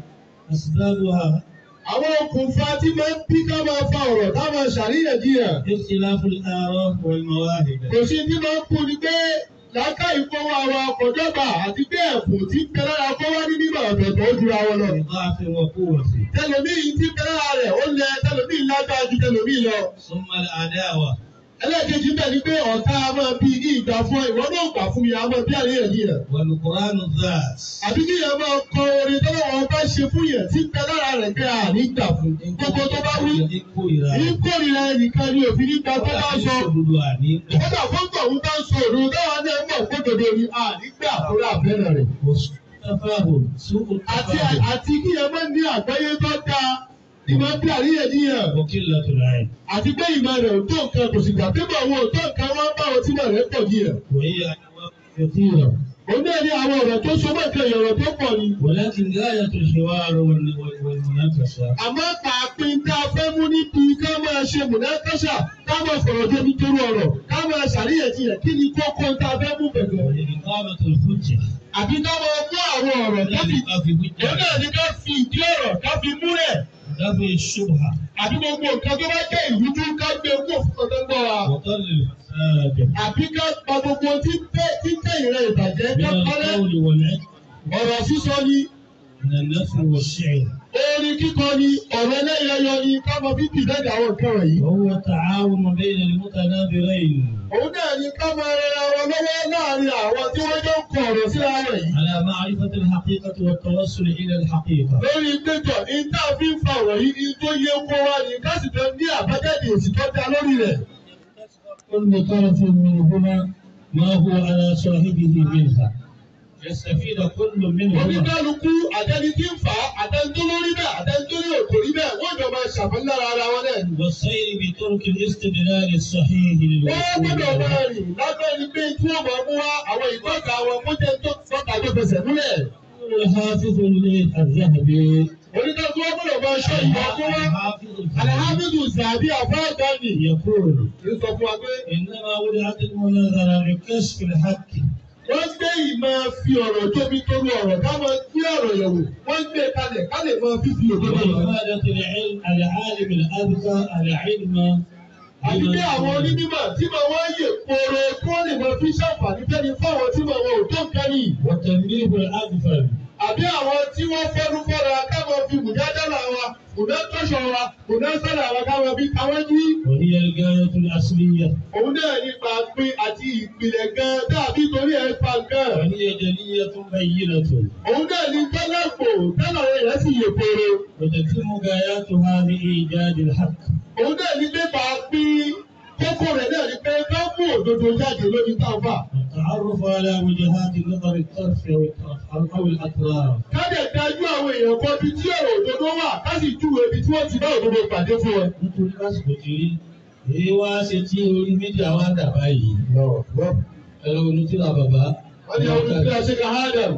أسبابها Àwọn okùnfà tí máa ń bí ká máa fa ọ̀rọ̀, ká máa ṣàríyànjiyàn. اختلاف الآراء والمواهب Kò sí ní máa ń kú ni pé láká ìfowó àwọn akọ̀jọba àti pé ẹ̀bùn tí ń bẹ lára kó wá ní mímọ̀ ọ̀tọ̀ọ̀tọ̀ ó jura wọn lọ. بضعف وقوة Tẹlòmíì tí ń bẹ lára rẹ̀ ó lẹ tẹlòmíì lágbára ju tẹlòmíì lọ. ثم العداوة Ẹlẹ́ẹ̀kejì bẹ̀ ni pé ọ̀tá a máa bí ní ìgbà fún ìwọ náà gbà fún mi, a máa bí àríyànjiyàn. والقرآن الذات Àbí kí yẹn máa kọ orin tọ́lọ́ wọn bá ṣe fún yẹn tí ń bẹ lára rẹ̀ pé a ní gbà fún. Gbogbo tó bá wí, ní kórìíra ẹnìkan ni òfin nígbà tó bá sọ. Kódà fún tọ̀hún bá ń sọ òru táwọn náà mọ̀ kódodo ni a ní gbà fún àbẹ́rẹ́ rẹ̀. تفاهم سوء àti التفاهم àti kí ẹ máa ní àgbáyé tó dáa ní máa bí àríyànjiyàn وقلة العلم àti pé ìmọ̀ rẹ̀ ò tó nǹkan kò sì gbà pé bọ̀ wọn ò tó nǹkan wọn bá wọn tí mọ̀ rẹ̀ pọ̀ jiyàn. وهي أنواع كثيرة òun náà ní àwọn ọ̀rọ̀ tó so mọ́ nǹkan ìyọ̀rọ̀ tó pọ̀ ni. ولكن غاية الحوار وال- وال- والمناقشة àmọ́ pàápín tá a fẹ́ mú níbi ká máa ṣe mùnákàṣà ká máa fọ̀rọ̀ débi torí ọ̀rọ̀ ká máa ṣàríyànjiyàn kí ni kókó tá a fẹ́ mú bẹ̀rẹ̀. وإقامة الحجة àbí ká máa mú àwọn ọ̀rọ̀ ká fi لا في òun حجة náà ní ká fi ìdí ọ̀rọ̀ ká fi múlẹ̀ ودفع الشبهة àbí gbogbo nǹkan tó bá jẹ́ ìrújú ká gbé kó fún ọ̀dọ́ gbọ́ wa. وطل الفساد àbí ká pa gbogbo tí tẹ́ tí tẹ́ ìrẹ́ ìbàjẹ́ من ká kọ́lẹ́ القول والعلم ọ̀rọ̀ sísọ ni من النثر والشعر orin kíkọ ni ọ̀rọ̀ ẹlẹ́yẹyọ ni ká mọ bí bìbẹ́ẹ̀dì àwọn nǹkan wọ̀nyí. وهو التعاون بين المتنابرين òun náà ni ká máa rẹra wọn lọ́wọ́ láàrin àwọn tí wọ́n jọ ń kọ ọ̀rọ̀ síra wọn yìí. على معرفة الحقيقة والتوصل إلى الحقيقة lórí péjọ ní tá a fi ń fa ọ̀rọ̀ yìí ní tó yẹ kó wá ní ká sì fẹ́ ní àbájáde èsì tó dá lórí rẹ̀. كل طرف منهما ما هو على صاحبه منها يستفيد كل منهما oníkálukú àtẹni tí ń fà á àtẹni tó lórí bẹ́ẹ̀ àtẹni tó ní òkò rí bẹ́ẹ̀ wọ́n jọ máa ṣàfẹ́lára ara wọn náà ni. والسير بطرق الاستدلال الصحيح wọ́n للوصول gbọ́dọ̀ إلى máa rìn lábẹ́ ni pé tí wọ́n máa mú wá àwọn ìtọ́ka wọn kó jẹ́ tó tọ́ka tó fẹsẹ̀ múlẹ̀. يقول الحافظ الذهبي oníkálukú wọn gbọ́dọ̀ máa ṣọ́ ìwà kó wá. الحافظ الذهبي alhamdu sàbí àfáàgbani. يقول ń sọ fún wa pé إنما وضعت المناظرة لكشف الحق wọ́n gbé ìmọ̀ fi ọ̀rọ̀ tóbi torí ọ̀rọ̀ ká máa gbé ọ̀rọ̀ yẹ̀wò wọ́n gbé kalẹ̀ ká lè máa fífi òdodo yẹn. وإفادة العلم العالم الأذكى العلم àti pé àwọn onímọ̀ tí màá wá yè kóró kí wọ́n lè máa fi ṣàǹfààní fẹ́ni fáwọn tí màá wọn ò tó nǹkan nìyí. وتنبيه الأغفل àbí àwọn tí wọ́n fọ́nú fọ́ra ká máa fi mùdádára wa mùdátọ́ constitution wa kò náà sọ̀rọ̀ àwọn káwọn bí káwọn jí. وهي الغاية الأصلية òun náà nípa pín àti ìpìlẹ̀ gan dàbí torí ẹ̀ pa gan. وهي جلية بينة òun náà ní tẹ́lẹ̀pọ̀ tẹ́lẹ̀ àwọn èèyàn sì yè péré. وتتم غاياتها بإيجاد الحق òun náà ní pépà pín kókó rẹ̀ náà ní pé ká mú òdodo jáde lórí táwọn. والتعرف على وجهات نظر الطرف أو الأطراف أو الأطراف ká dẹ̀ dájú àwọn èèyàn kan bí tí ọ̀rọ̀ òdodo wà ká sì júwe ibi tí wọ́n ti bá òdodo pàdé fún ẹ. nítorí lásìkò tí rí èyí wá ṣe tí orí mídíà wá dà báyìí ẹ̀rọ onítìlá bàbá wọ́n ní ọdún tí a ṣe ká hádàm.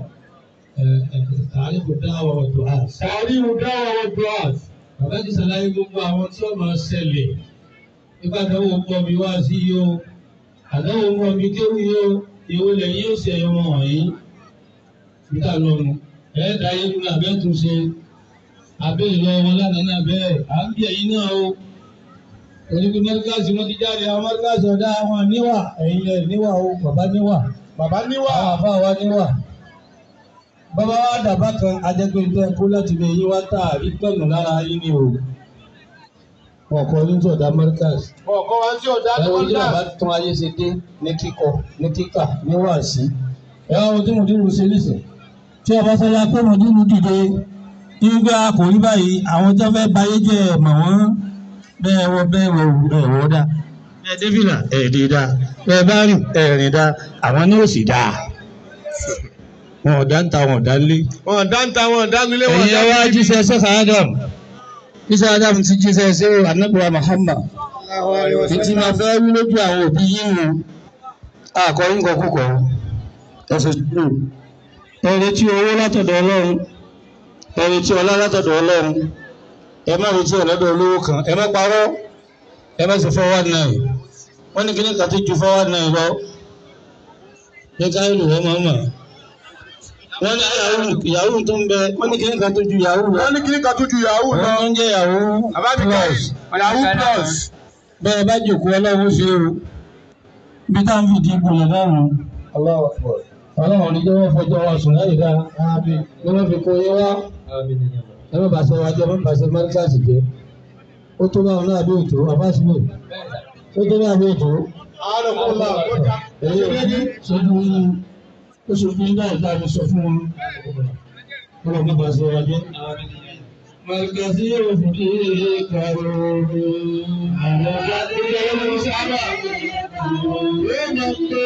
tààrífù dáwà ọ̀dọ̀ àt. sàárì ìdáwà wọn dùn bàbá ti ṣàlàyé gbogbo àwọn tí ó máa ṣẹlẹ̀ nípa àdáwò pọ̀ mi wá sí yìí o àdáwò pọ̀ mi kéwù yìí o ìwò lẹ́yìn yóò ṣe ọmọ wọ̀nyí níta lọ́nu ẹ̀ẹ́dá yìí nínú abẹ́ tún ṣe abẹ́ ìlọ wọn lánàá náà bẹ́ẹ̀ à ń bí ẹ̀yìn náà o onígbé mọ́ríkàsì wọn ti jáde àwọn mọ́ríkàsì ọ̀dá àwọn níwà ẹ̀yìn ẹ̀ níwà o bàbá níwà bàbá níwà àwọn àfa wa níwà bàbá wa dàbá kan ajẹgbẹ́ntẹ́ kó láti bẹ yín wá tààrí pẹ̀lú lára yín ni o ọkọ ní sọdá mọ́ríkàsì ọkọ wa tí ọ̀dà ẹ tó wo ń tí dà. bàbá tún ayé ṣe dé ní kíkọ ní kíkà ní wàásí ẹ wá wo tí mo dínú ṣe nísìn tí ọba sọlá pé mo dínú dìde nígbà kò rí báyìí àwọn tó fẹ́ bayé jẹ́ ẹ̀ mọ̀ wọ́n bẹ́ẹ̀ wọ bẹ́ẹ̀ wọ ẹ̀ wọ́ dá ẹ débìlà ẹ̀ dé dá ẹ bá rìn ẹ̀ rìn dá àwọn ní òsì dá wọn ò dá ń ta wọn ò dá ń lé wọn dá ń ta wọn dá nílé wọn ẹ̀yin ẹ wá jíṣẹ́ sẹ́ka Adam jíṣẹ́ Adam ti jíṣẹ́ sí anabiwa Muhammad títí máa fẹ́ wí lójú àwọn òbí yín o àkọ́yìn kan kúkọ́ ẹ̀sùn jù ẹ retí owó látọ̀dọ̀ Ọlọ́run ẹ retí ọlá látọ̀dọ̀ Ọlọ́run ẹ má retí ọ̀lọ́dọ̀ olówó kan ẹ má parọ́ ẹ má sì fọwọ́ náà wọ́n ní kíní kan tó ju fọwọ́ náà lọ ní káyọ̀ wọ́n máa mọ̀ wọ́n ní yahoo yahoo tó ń bẹ wọ́n ní kíní kan tó ju yahoo lọ wọn ní kíní kan tó ju yahoo lọ. wọ́n ń jẹ́ yahoo plus yahoo plus. bẹ́ẹ̀ bá jòkó ọlọ́run ṣe o bí táwọn fi di ipò lọ́dọ̀ ọlọ́run ní jẹ́ wọ́n fọjọ́ wa sùn láyé dá ní wọ́n fi kó yé wá ẹ má bàṣẹ wa jẹ́ ẹ má bàṣẹ mẹ́ríkàsì jẹ́ ó tó báwọn náà bí òtò àbáṣepọ̀ ó tó báwọn bí òtò àárọ̀ kó la ọjà. èyí sojú yín ó sojú yín láì dáa mi sọ fún wọn ọlọ́run má bàṣẹ wa jẹ́. Màgàsí yóò fi kí kàrò àwọn ọba tó yẹ lọ́wọ́ sábà. yóò mọ̀ pé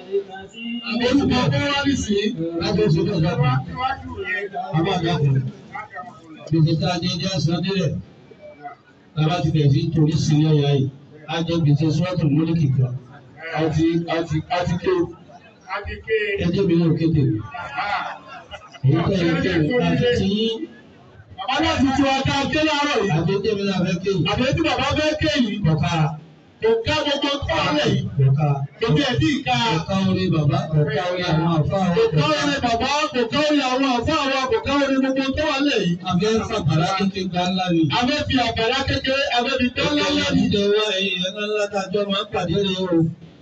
olùkọ́ kó wá ní sí. Lábẹ́sọ̀ náà dábàá. Àbá àdàkùn. Gbèsè tá a jẹ jẹ́ aṣọ nílẹ̀. Bàbá ti bẹ̀rẹ̀ sí torí sí ní ọ̀yà yìí. A jẹ gbèsè sọ́ọ̀tù mọ́lìkì kan. àti àti àti ké. Ẹjẹ́ mi náà kéde. Èyí tẹ̀ ẹ́ kéde. Àti ti yín. bàbá náà ti tu ọ̀tá ké láàárọ̀ yìí. Àti ẹjẹ́ mi náà fẹ́ kéde. àbẹ̀ tí bàbá fẹ́ ké yìí. Kọ̀ka. kò ká gbogbo tó wà lẹ̀ yìí. Kọ̀ka. kò tí ẹ̀ tí ì ká. Kọ̀ka orí bàbá. Kọ̀ka orí àwọn àfáà. kò ká orí bàbá kò ká orí àwọn àfọ àwọn kò ká orí gbogbo tó wà lẹ̀ yìí. Àbẹ́ fàgbàrá kékeré gbá ńlá ni. abẹ́ fi àgbàlá kékeré abẹ́ fi tán lálẹ́ yìí. Ìjọ wa ẹ̀yìn ẹ̀ka ńlá tàjọ́ máa ń pàdé rẹ̀ o.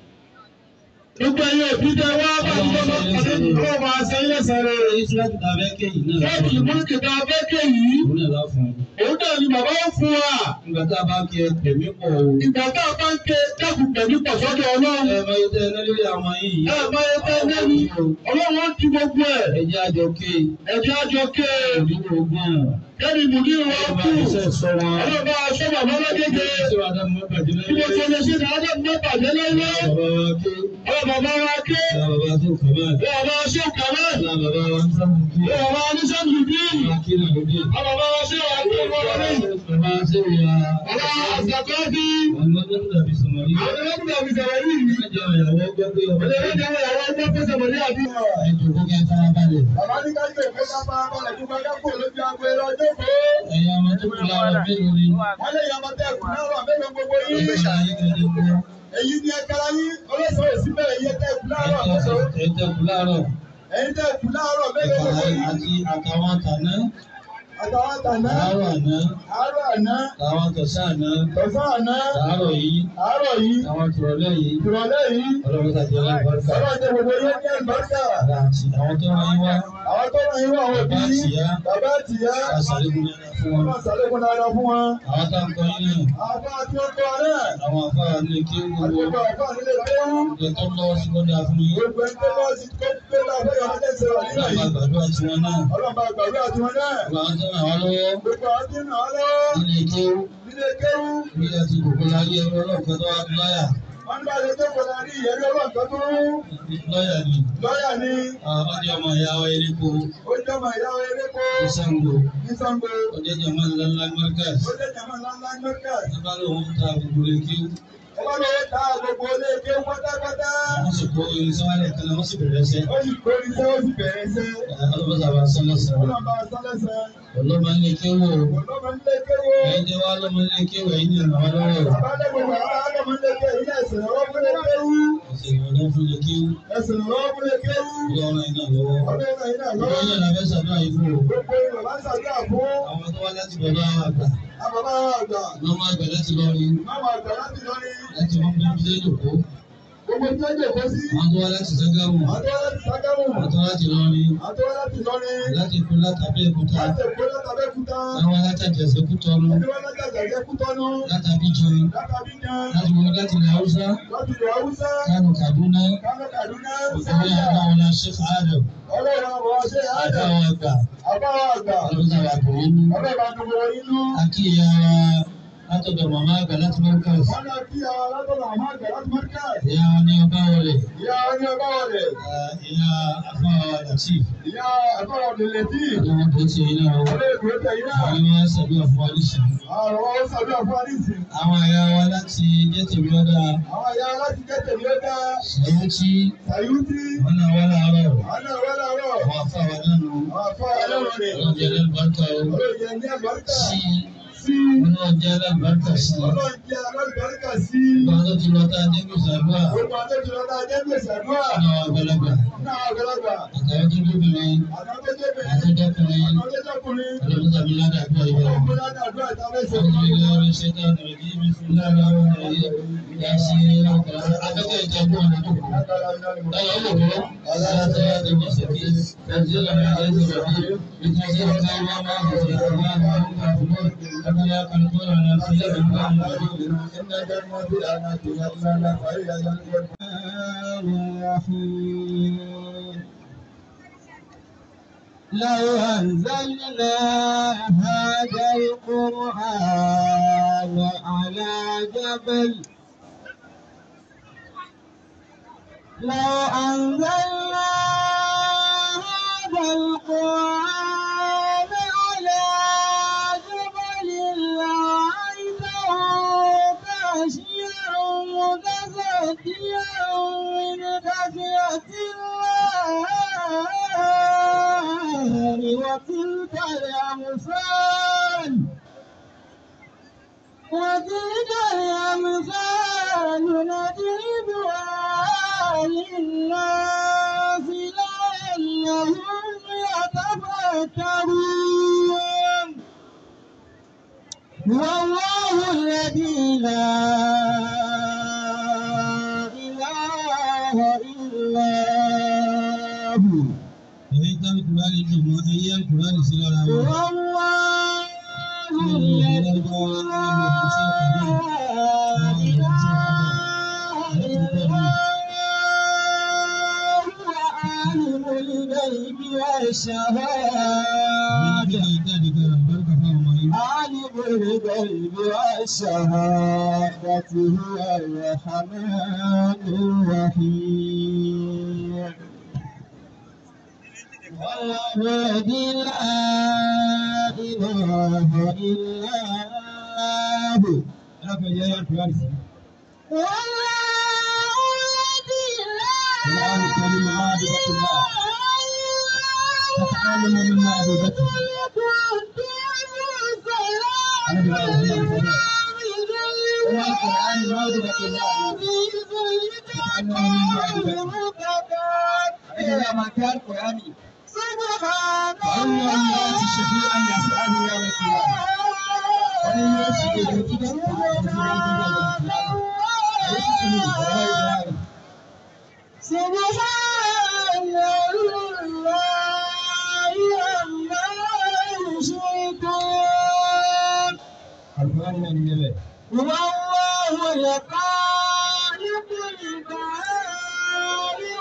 gbogbo ẹ̀yẹ òbí tẹ wá bá ti tọ́ pàdé kó máa ṣe ilé sẹ́rẹ̀. Èyí tí láti ta bẹ́ẹ̀ kéyìí náà. Fẹ́ẹ̀kì ìmúlùkì tá a fẹ́ ké yìí. Òun náà lá fún un. Òun náà ni bàbá ó fún wa. Nígbà tá a bá kí ẹ tẹ̀mí pọ̀ o. Ìgbà tá a bá ń ké dákun pẹ̀lú pọ̀sọ́dọ̀ Ọlọ́run. Ẹ máa yẹ tẹ́ ẹ lórí àwọn yìí. Ẹ bá yẹ tẹ́ lẹ́nu. Ọlọ́run ó ti gbogbo ẹ̀. Ẹ jẹ́ àjọ ké. Ẹ̀jẹ̀ àjọ ké. Òdìbò ogún. Kẹ́ni ìmùdí wa Ẹ kú. máa iṣẹ́ sọ wọn. Ọlọ́run bá aṣọ bàbá lọ́gẹ́gẹ́. Ṣé wàá dá mọ́ bàjẹ́ Bí mo ṣe lẹ́yìn? lè ṣe ní Adé mọ́ bàjẹ́ lẹ́yìn. Bàbá wa ké. Ọlọ́run bàbá wa ké. Bàbá tó kàmá. Bàbá ṣé kàmá. Bàbá wa ń sábà ké. Bàbá wa ní sẹ́ńtù bí. Bàbá kí náà ló dé. Bàbá wa ṣé wà ní ọmọ rẹ̀. Bàbá ṣé ìyá. Bàbá àṣàkọ́ bí. Àwọn ọmọdé tó dàbí sọ̀mọ́rí. Àwọn ẹlẹ́kùnrin àbí sọ̀rọ̀ yìí. Ìjọ ìyàwó gbọ́ pé ọmọ Ọlọ́run jẹ́ ìyàwó ẹgbẹ́ fẹsẹ̀ mọ̀ ní àdúgbò. ẹjọ́ kó kẹ́ fara balẹ̀. Bàbá ní ká gbé ìfẹ́ sábà balẹ̀ tó bá dákò lójú agbo ẹ̀rọ ọjọ́ pé Ẹ̀yin ọmọ tó kù lára mélòó ni? wọ́n lè yàmọ̀ tẹ́ ẹ̀kú náà wà mélòó gbogbo yín. Ọgbẹ́ ṣàyẹ̀ kẹ́lẹ́ kú. Èyí ni ẹ̀ka yín ọlọ́sọ̀rọ̀ sí bẹ̀rẹ̀ yẹ tẹ́ ẹ̀kú láàárọ̀ mélòó. Ẹ̀jẹ̀ kù láàárọ̀. Ẹ̀yin tẹ́ ẹ̀kú láàárọ̀ mélòó gbogbo yín. Àti àtàwọn tàná, Àtàwọn àtàná, àárọ̀ àná, àárọ̀ àná, àtàwọn tọ̀sán àná, tọ̀sán àná, àárọ̀ yìí, àárọ̀ yìí, àwọn tìrọ̀lẹ́ yìí. ìrọ̀lẹ́ yìí. Ọlọ́run tàbí ọlọ́run bá Ọlọ́run jẹ́ gbogbo yín ní àlùbáríkà. àti àwọn tó wáyé wá. Àwọn Àwọn tó ràn yín wọ àwọn òbí. Bàbá àtìyá. Bàbá àtìyá. Àṣàlékún dáadáa fún wọn. Ọlọ́run ṣàlékún dáadáa fún wọn. Àwọn tá ń kọ́ yín náà. Àwọn bá tí ó kọ́ náà. Àwọn afárá ní kí ń Àti gbogbo. gbogbo àfáà nílé kéwú. Ìgbẹ́ tó lọ́wọ́ sí kọ́dà fún yín. Gbogbo ẹni tó bá ti kó pé láàbẹ̀ yọ̀ ọ́n lẹ́sẹ̀ wà nílẹ̀ Ọlọ́run bá yìí. gbàdúrà tiwọn náà. Ọlọ́run bá gbàdúrà tiwọn náà. Gbogbo àwọn tó ràn wá lọ́wọ́. Gbogbo àwọn tí ń ràn án lọ́wọ́. Nílé kéwú. Nílé kéwú. Bí a ti kòkó láyé ẹgbẹ́ ọlọ́run kan tó wá lọ́yà. Wọ́n bá lè tó kọ̀dà rí ìyẹ̀rí ọlọ́run kan tó rú. Lọ́yà ni. Lọ́yà ni Àwọn ọjọ́ ọmọ ìyá wa eréko. ó jẹ́ ọmọ ìyá wa eréko Ní Ṣàngó. ní Sango. Ọjọ́ ìjọba ńlá ńlá Mọ́ríkàs. Ó jẹ́ jàmọ́ ńláńlá Mẹ́kà. Bàbá lòun ta gbogbo lè kéwú. Ọba lọ́wọ́ ta gbogbo ilé kéwú pátápátá. Wọ́n sì kó irinṣẹ́ wálẹ̀ kan náà wọ́n sì bẹ̀rẹ̀ ṣẹ́. Ó sì kó iṣẹ́ ó sì bẹ̀rẹ̀ iṣẹ́. Ọlọ́mọ sábà sọ́nà sọ̀rọ̀. Ọlọ́run bá sálẹ̀sẹ̀. Ọlọ́mọ ilé kéwú. Ọlọ́run ilé kéwú. Ẹ̀yin jẹ́ wá lọ́mọ ilé kéwú ẹ̀yin ní ìrànwọ́ lọ́wọ́. Bàbá lẹ́gbẹ̀ẹ́ bàbá Ádámù ilé kéwú. Ilé ẹ̀sìn ọwọ́ fún ilé kéwú. Ọ̀sẹ̀ ìrọ̀lẹ́ fún ilé kéwú. Ẹ̀sìn ọwọ́ fún ilé kéwú. Ọlọ́run iná lọ́wọ́. Ọlọ́run náà iná Ọlọ́run lọ́wọ́. yẹn la fẹ́ sàdúrà yìí fún o. Gbogbo Yorùbá ń ṣàdúrà fún Àwọn tó wá láti bọ̀dọ̀ àwọn àgbà. àbàbá àgbà. Lọ́mọ àgbà láti lọ rí. Máma àgbà láti lọ ní. Láti wọ́n bí bí lẹ́yìn òkú. Gbogbo tí ó jẹ́ kó sí. Àwọn tó wá láti Ṣàgámù. Àtọ́wọ́ láti Ságámù. Àwọn tó wá láti lọ rí. Àtọ́wọ́ láti lọ ní. Láti kú látàbí èkúta. Láti Èkó látàbẹ́kúta. Àwọn látàjẹsẹ̀ kú tọnu. Àdéwọ́ látàjàjẹ́ Kútọ́nù. Látàbí jọ. Látàbíjan. Láti wọ́n láti ilẹ̀ Haúsá. Láti ìlú Haúsá. Kánò Kàdúná. Kánò Kàdúná. Òkúrẹ́ Sáyà. àwọn ọ̀la Sheikh Adam. Ọlọ́run àwọn ọṣẹ́ Ádà. Àtàwọn àgbà. Àbáwọ̀ àgbà. Ọlọ́run sábà kò rí nú. Ọlọ́run bá gbogbo wọn nínú. Akí ìyá wa látọ̀dọ̀ màmá àgbà láti Mọ́ríkàs. Wọ́n lọ kí àwọn alátọ́nà àwọn àgbà láti Mọ́ríkà. Ìyá wa ní ọba wọlé. Ìyá ọní ọba wọlé. Ìyá afáwa Latif. Ìyá àbáwọ̀ ọ̀dẹ̀lẹ̀ tí. Ọlọ́run tó ti iná o. Ọlọ́run ìgbé tẹ̀yìn náà. Àwọn ni wọ́n ṣàdúrà fún wa nísìnyí. Àwọn ọmọ wọn sàdúrà fún Adísì. Àwọn àyà wa láti Jẹ́tẹ̀mí ọ̀dà Àwọn ìyá láti kẹ́tẹ̀ ní ó dá. Ṣàyẹ́tì. Sàyútì. Wọ́n náà wá láàárọ̀. Àwọn náà wọ́n láàárọ̀. Àwọn afáwa náà nù. Àwọn afọ́ ọlọ́run rẹ̀. Ọlọ́run jẹ́ lẹ́lùbáríkà o. Ọlọ́run yẹn ní àlùbáríkà. Sí. Sí. Ọlọ́run jẹ́ lẹ́lùbáríkà sí. Ọlọ́run jẹ́ àlùbáríkà sí. Ìgbà tó ti lọ tá a dé gbèsè àdúrà. Gbogbo àtẹ́jú lọ́dá jẹ́ gbèsè àdúrà. Àwọn àgbàlagbà. Náà àgbàlagbà. Àtàwọn tó lóbìnrin. Àtàwọn tó jẹ́ bẹ̀rẹ̀. Àtọ́jọ́kùnrin. Àwọn tó jẹ́kùnrin. Ọlọ́run tàbí ládàá àdúrà yìí Ọlọ́run wọ̀. kó ládàá àdúrà ìtàwẹ́sẹ̀. أعوذ بالله من الشيطان الرجيم بسم الله الرحمن الرحيم ياسين أفكر يتابعون معكم لا يعلمون الصلاة المستقيم تنزيل من عزيز الرحيم بتنزيل كلمة ما في الرحمن وهم كافرون أما يقنطون على سيد الله إن جنة الأنات يطلع فهي الرحيم لو أنزلنا هذا القرآن على جبل لو أنزلنا هذا القرآن على جبل لرأيته خاشعا متصدعا من خشية الله وتلك الأمثال وتلك الأمثال نضربها للناس لعلهم يتفكرون هو الله الذي لا إله إلا هو èyí táwọn kùránì dùn mọ́ ẹyẹ kùránì sí lára wọn. هو الله الذي لا إله إلا هو عالم الغيب والشهادة jáde kan àlùbáríkà fáwọn ọmọ yìí. عالم الغيب والشهادة هو الرحمن الرحيم الذي لا إله إلا هو ẹlẹ́fẹ̀ẹ́ yẹ ẹyẹ kùránì sí. والله الذي لا القرآن الكريم معرفة الله. تتعلم من معرفته. أنا بقول هنا الفضل. هو القرآن معرفة الله. تتعلم من معرفته. إذا ما كان قرآني سبحان فأولى الناس شفيعا يسأله يوم القيامة. ومن يشهد الكتاب سبحان الله Kùránì náà ní ilẹ̀. والله الخالق البارئ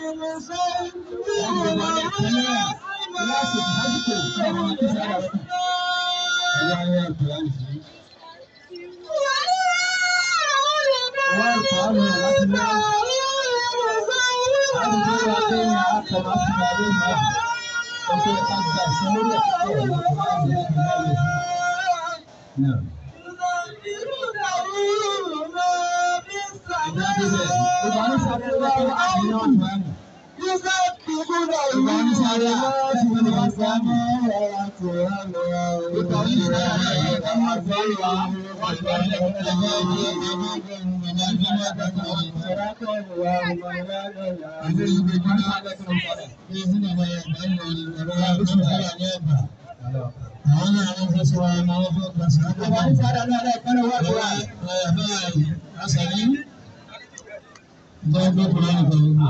Ẹ̀yà ayé Kùránì sí. Náà. Àwọn náà wọ́n fẹ́ sọ wọn náà wọ́n fẹ́ gbà sí ọgbà wọn. Asàlí. Gbọ́dọ̀ Kùránì kan gbogbo.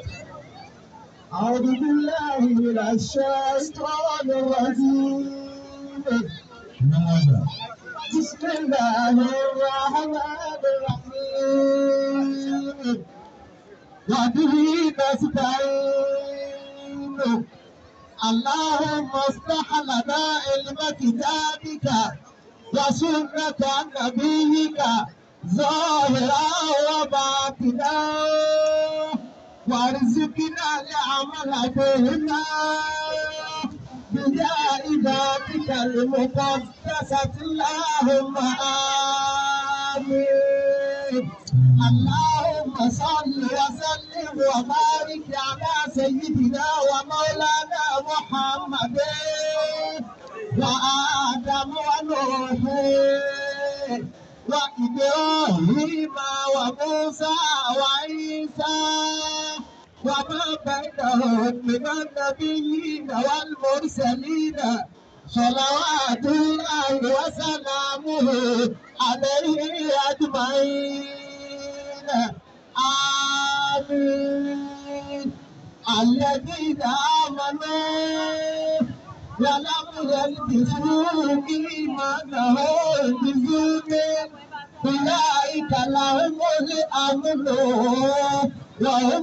أعوذ بالله من الشيطان الرجيم Ìnáwó àgbà. بسم الله الرحمن الرحيم وبه نستعين اللهم افتح لنا علم كتابك وسنة نبيك ظاهرا وباطنا وارزقنا العمل بهما بجاه ذاتك المقدسة اللهم آمين اللهم صل وسلم وبارك على سيدنا ومولانا محمد وآدم ونوح وإبراهيم وموسى وعيسى وما بينهم من النبيين والمرسلين صلوات الله وسلامه عليه أجمعين آمين الذين آمنوا ولم يلبسوا إيمانهم بظلم أولئك لهم الأمن وهم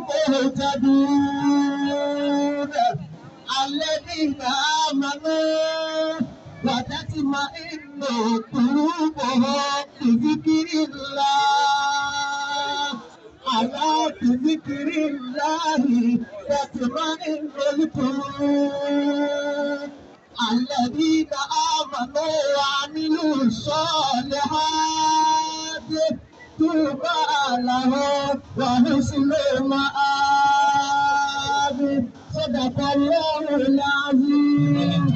مهتدون الذين آمنوا وتطمئن قلوبهم بذكر الله على بذكر الله تطمئن القلوب الذين آمنوا وعملوا الصالحات طوبى لهم وحسن مآب صدق الله العظيم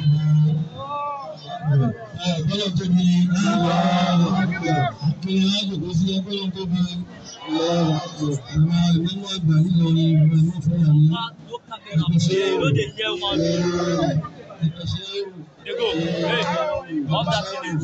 Bọ́lá tóbi ìwà àkìlẹ̀ àjòkó sí ẹgbẹ́lá tóbi àwọn ìmọ̀mọ́ àgbà nílọrin ìwà ìmọ̀ fún àmì ẹgbẹ̀ṣẹ́ lóde jẹ́ ọmọ ọdún. ẹgbẹ̀ṣẹ́ Dego, hey, all that thing is.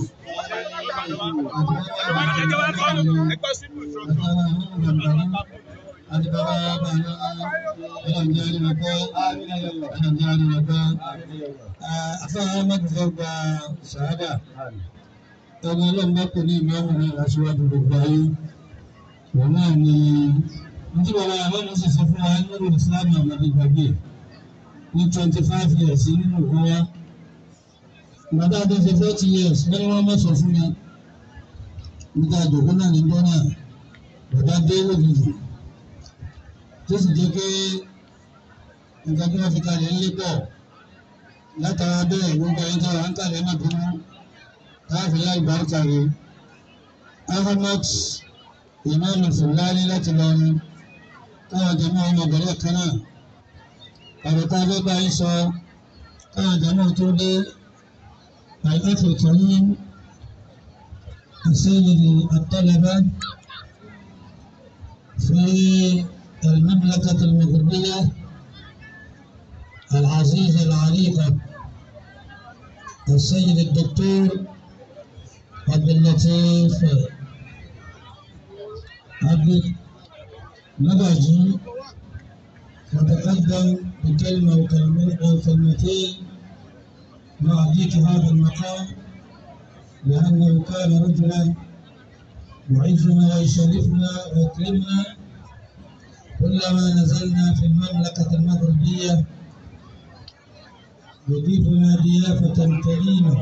àti bàbá bàbá ọlọ́njẹ́ àdìmọ̀pọ̀ ọlọ́njẹ́ àdìmọ̀pọ̀ afẹ́rẹ́ mẹ́tẹ̀ẹ́ gba ṣàádà ẹni ọlọ́run bá kò ní ìmọ̀ọ́mù náà lásìwájú gbogbo ayé òun náà ni nítorí bàbá àwọn ọmọ sì sọ fún wa nínú Islam àmàlẹ́ ìgbàgbé ní twenty five years nínú ìwọ wa bàbá tó ṣe forty years wọ́n ní wọ́n mọ̀ sọ fún mi nígbà àjòkó náà ní gbọ́ náà bàbá dé lójijì tó sì jẹ́ pé nǹkan tí wọ́n fi kalẹ̀ ń lé pọ̀ látara bẹ́ẹ̀ gbogbo ẹni tí wọ́n ń kalẹ̀ náà tó mú káfí láì bárúkà rẹ̀ ahmed imam fulani láti lọrin káwọn jẹmọ́ ọmọ bẹ̀rẹ̀ kan náà àrùkà bẹ́ẹ̀ bá yín sọ káwọn jẹmọ́ tó dé àìlẹ́fẹ̀ tó yín السيد الطلبة في المملكة المغربية العزيزة العريقة السيد الدكتور عبد اللطيف عبد نبجي وتقدم بكلمة وكلمتين مع ضيق هذا المقام لأنه كان رجلا يعزنا ويشرفنا ويكرمنا كلما نزلنا في المملكة المغربية يضيفنا ضيافة كريمة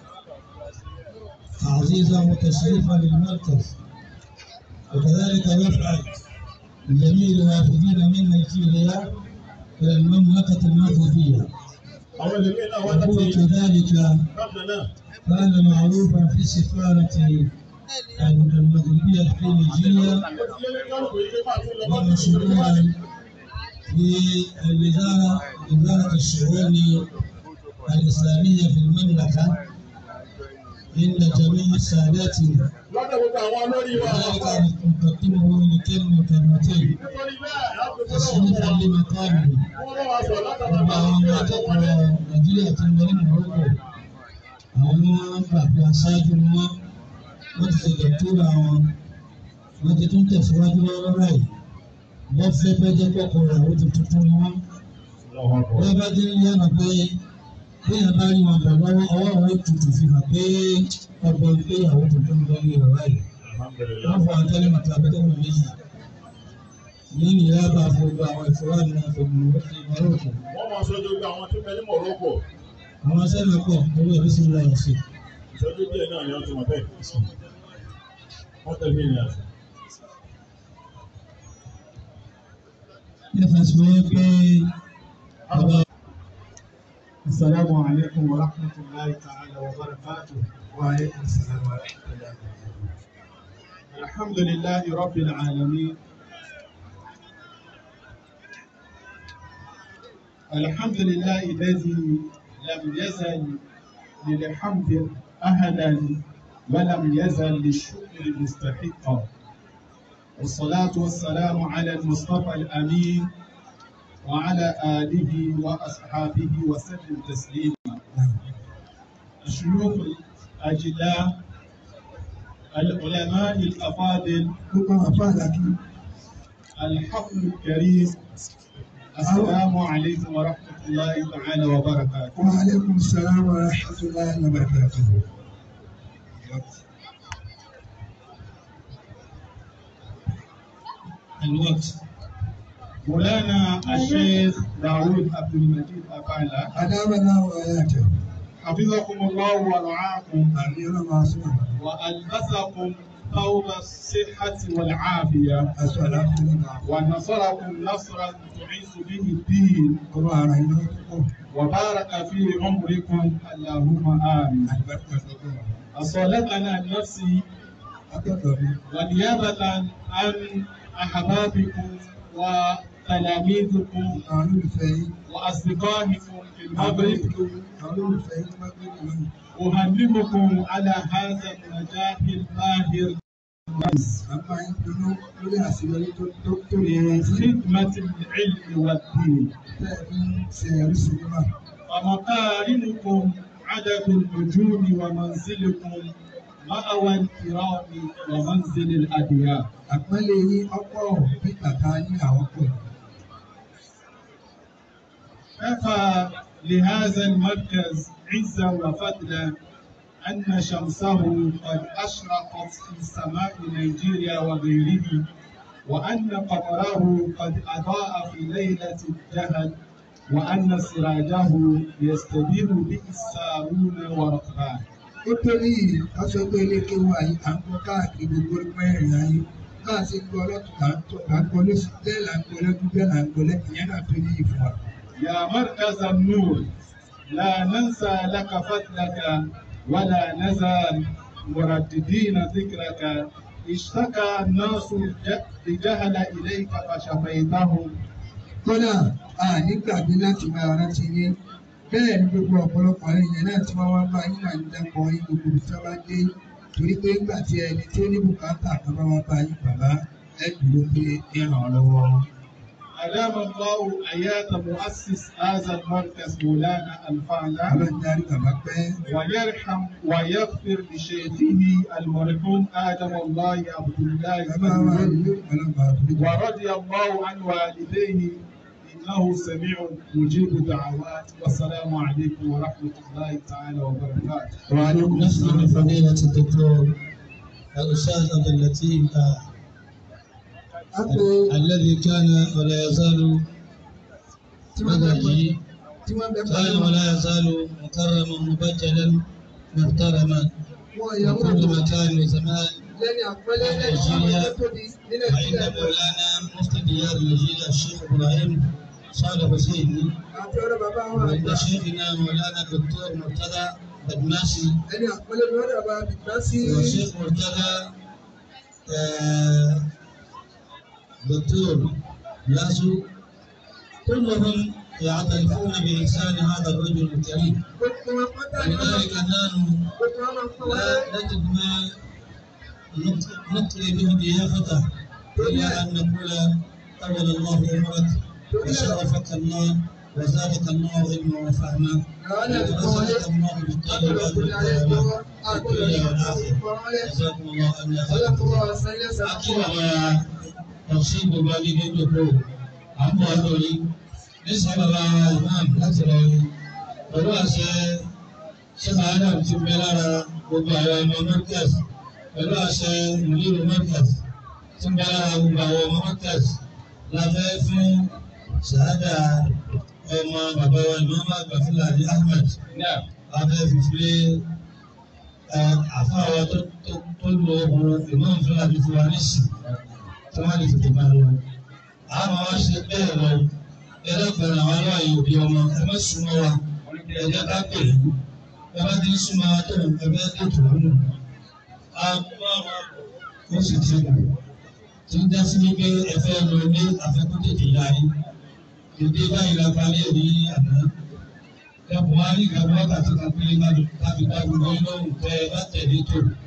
تعزيزا وتشريفا للمركز وكذلك يفعل بجميع الوافدين من نيجيريا إلى المملكة المغربية àwọn ẹlòmíín náà wá وهو láti كذلك bákan náà كان معروفا في السفارة المغربية في نيجيريا ó ti lé ní kálukú yìí pé máa tún lọ bá tún lọ ومشهورا في الوزارة وزارة الشؤون الإسلامية في المملكة عند جميع ساداتنا lọ́dọ̀ gbogbo àwọn olórí wa وذلك نقدمه لكلمة كلمتين nítorí bẹ́ẹ̀ á fi kúrò تشريفا لمقامه wọ́n bá wa sọ látara gbogbo àwọn ọmọ akẹ́kọ̀ọ́ nàìjíríà ti ń bẹ ní morocco àwọn ni wọ́n gbà pé aṣáájú ni wọ́n wọ́n ti ṣe dọ̀túrà wọn wọ́n ti tún tẹ̀síwájú lọ́wọ́ báyìí wọ́n fẹ́ fẹ́ jẹ́ kọ́kọ́ rẹ̀ ó ti tuntun ni wọ́n. wọ́n bá dé yànnà pé bóyá bá rí wọn bọ̀ lọ́wọ́ ọwọ́ wọn tutù fi hàn pé ọgbọ́n ìgbéyàwó tuntun lọ ní ìrọ̀lá yìí. wọ́n fọ àtẹ́lẹ̀ mọ̀tò abẹ́tẹ́lẹ̀ méjì. ní ìyá bá gbogbo àwọn ìfowópamọ́ náà fún mi ó ti morocco wọ́n máa sọ́jọ́ gbogbo àwọn tó bẹ ní Morocco àwọn sẹ́nà pọ̀ lórí ẹ̀rí sí ńlá yẹn sí. ìṣẹ́jú díẹ̀ náà ni wọ́n ti mọ̀ bẹ́ẹ̀ wọ́n tẹ̀lé ìrìn àjò. nípa tí wọ́n pé ọba السلام عليكم ورحمة الله تعالى وبركاته وعليكم السلام ورحمة الله وبركاته الحمد لله رب العالمين الحمد لله الذي لم يزل للحمد أهلا ولم يزل للشكر مستحقا والصلاة والسلام على المصطفى الأمين وعلى آله وأصحابه وسلم تسليما الشيوخ الأجلاء العلماء الأفاضل الحفل الكريم السلام عليكم ورحمة الله تعالى وبركاته وعليكم السلام ورحمة الله وبركاته الوقت مولانا الشيخ داود عبد المجيد أفعلا أدام الله وآياته حفظكم الله ورعاكم أمير معصوم وألبسكم ثوب الصحة والعافية الصلاة لله ونصركم نصرا تعز به الدين قرآن إليكم وبارك في عمركم اللهم آمين البركة لكم أصالتنا نفسي أتقبل ونيابة عن أحبابكم وتلاميذكم قانون الفيل وأصدقائكم في المغرب قانون الفيل مقبول أهنئكم على هذا النجاح الباهر أما يمكن كل أسئلة الدكتور ينزل خدمة العلم والدين فإن سيرسلنا ومقارنكم عدد النجوم ومنزلكم مأوى الكرام ومنزل الأديان àpẹẹlẹ yín ọ̀pọ̀ bí kàkà yín àwọn pọ̀ كفى لهذا المركز عزا وفضلا أن شمسه قد أشرقت في سماء نيجيريا وغيره وأن قمره قد أضاء في ليلة الجهل وأن سراجه يستدير به السارون وركبان ó torí aṣọ pé ilé kéwú ayé à ń gbọ́ káàkiri gbogbo mẹ́rin ayé náà sì ń gbọ́ ọlọ́tún là ń tọ́ là ń gbọ́ lóṣù bẹ́ẹ̀ là ń gbọ́ lẹ́kún bẹ́ẹ̀ là ń gbọ́ lẹ́kún yẹn náà tó ní ìfún wa. يا مركز النور لا ننسى لك فضلك ولا نزال مرددين ذكرك اشتكى الناس ج- الجهل إليك فشفيتهم kódà a nígbàgbé láti máa rántí yín bẹ́ẹ̀ ni gbogbo ọ̀pọ̀lọpọ̀ àwọn èèyàn náà tí wọ́n wá bá yín náà ń dákọ̀ yín gbogbo ibi tí wọ́n bá dé torí pé nígbà tí ẹni tí ó ní bùkátà kan bá wá bá yín bàbá ẹ dúró pé ẹ ràn án lọ́wọ́. أدام الله حياة مؤسس هذا المركز مولانا الفعلة ọlọ́run darí bàbá pẹ́ ويرحم ويغفر لشيخه المرحوم آدم الله عبد الله bàbá wa الأول ìlú ọlọ́run bá dúró. ورضي الله عن والديه إنه سميع مجيب الدعوات والسلام عليكم ورحمة الله تعالى وبركاته وعليكم نسأل السلام فضيلة الدكتور الأستاذ عبد اللطيف آه، Àpò الذي كان ولا يزال tí wọ́n bẹ مدرجي tí wọ́n bẹ كان pẹ̀lú ولا يزال مكرما مبجلا محترما wọn في ìyàwó كل مكان وزمان lẹ́ni àpẹẹlẹ lẹ́ni tí wọ́n bẹ tóbi nílẹ̀ فإن sílẹ̀ مولانا مفتي ديار النجيل الشيخ إبراهيم صالح حسين àti ọ̀rọ̀ bàbá wọn àgbà وعند شيخنا مولانا الدكتور مرتضى بدماسي ẹni àpẹẹlẹ ni wọ́n dàbà bìtá sí والشيخ مرتضى آه، دكتور ياسو كلهم يعترفون بإحسان هذا الرجل الكريم gbogbo wọn pátá ni wọ́n máa ولذلك نحن gbogbo wọn máa fún wọn لا نجد ما نط- نطلي به ضيافته إلا أن نقول طول الله عمرك وشرفك الله وزادك الله علما وفهما àwọn náà ti kọ́ wọlé ورزقك الله بالطيبات àgbọ̀dọ̀ kò ní ayé والكرامات lọ́wọ́ في àgbọ̀dọ̀ الدنيا ní والآخرة kọ́ wọlé جزاكم الله أن ọlọ́kùnrin wa san ilé san Akí àwọn ọ̀sìn gbogbo adídé dòkó àmọ́ lórí nísà bàbá imam láti lọ rí pẹ̀lú àṣẹ ṣẹ́fà Adam ti bẹ lára gbogbo àwọn ọmọ Markaz pẹ̀lú àṣẹ ìlú Markaz ti bẹ lára gbogbo àwọn ọmọ Markaz láfẹ́ fún ṣàádà ọmọ bàbá wa Imam àgbà Fúlàní Ahmed láfẹ́ fífi àfáà tó tó tó lo ohun Imam Fúlàní fún wa nísì tí wọ́n lè tètè máa lọ. Àwọn wa ṣe bẹ́ẹ̀ lọ ẹlẹ́gbẹ̀rún àwọn aláàyè òbí ọmọ ẹ má súnmọ́ wa ẹ̀jẹ̀ ká pè é ẹ bá ti ń súnmọ́ wa tó ẹgbẹ́ ètò nínú. Ó sì ti kù tí ń dá sí wípé ẹ fẹ́ lọ ní afẹ́kọ́ tètè yá yín. Èdè báyìí la parí ẹ̀ ní àná. Ẹ bọ̀ wá ní ìgbàgbọ́ wákàtí kan péré kábi ká gbogbo yín lọ́rùn tẹ́ ẹ bá tẹ̀lé tó.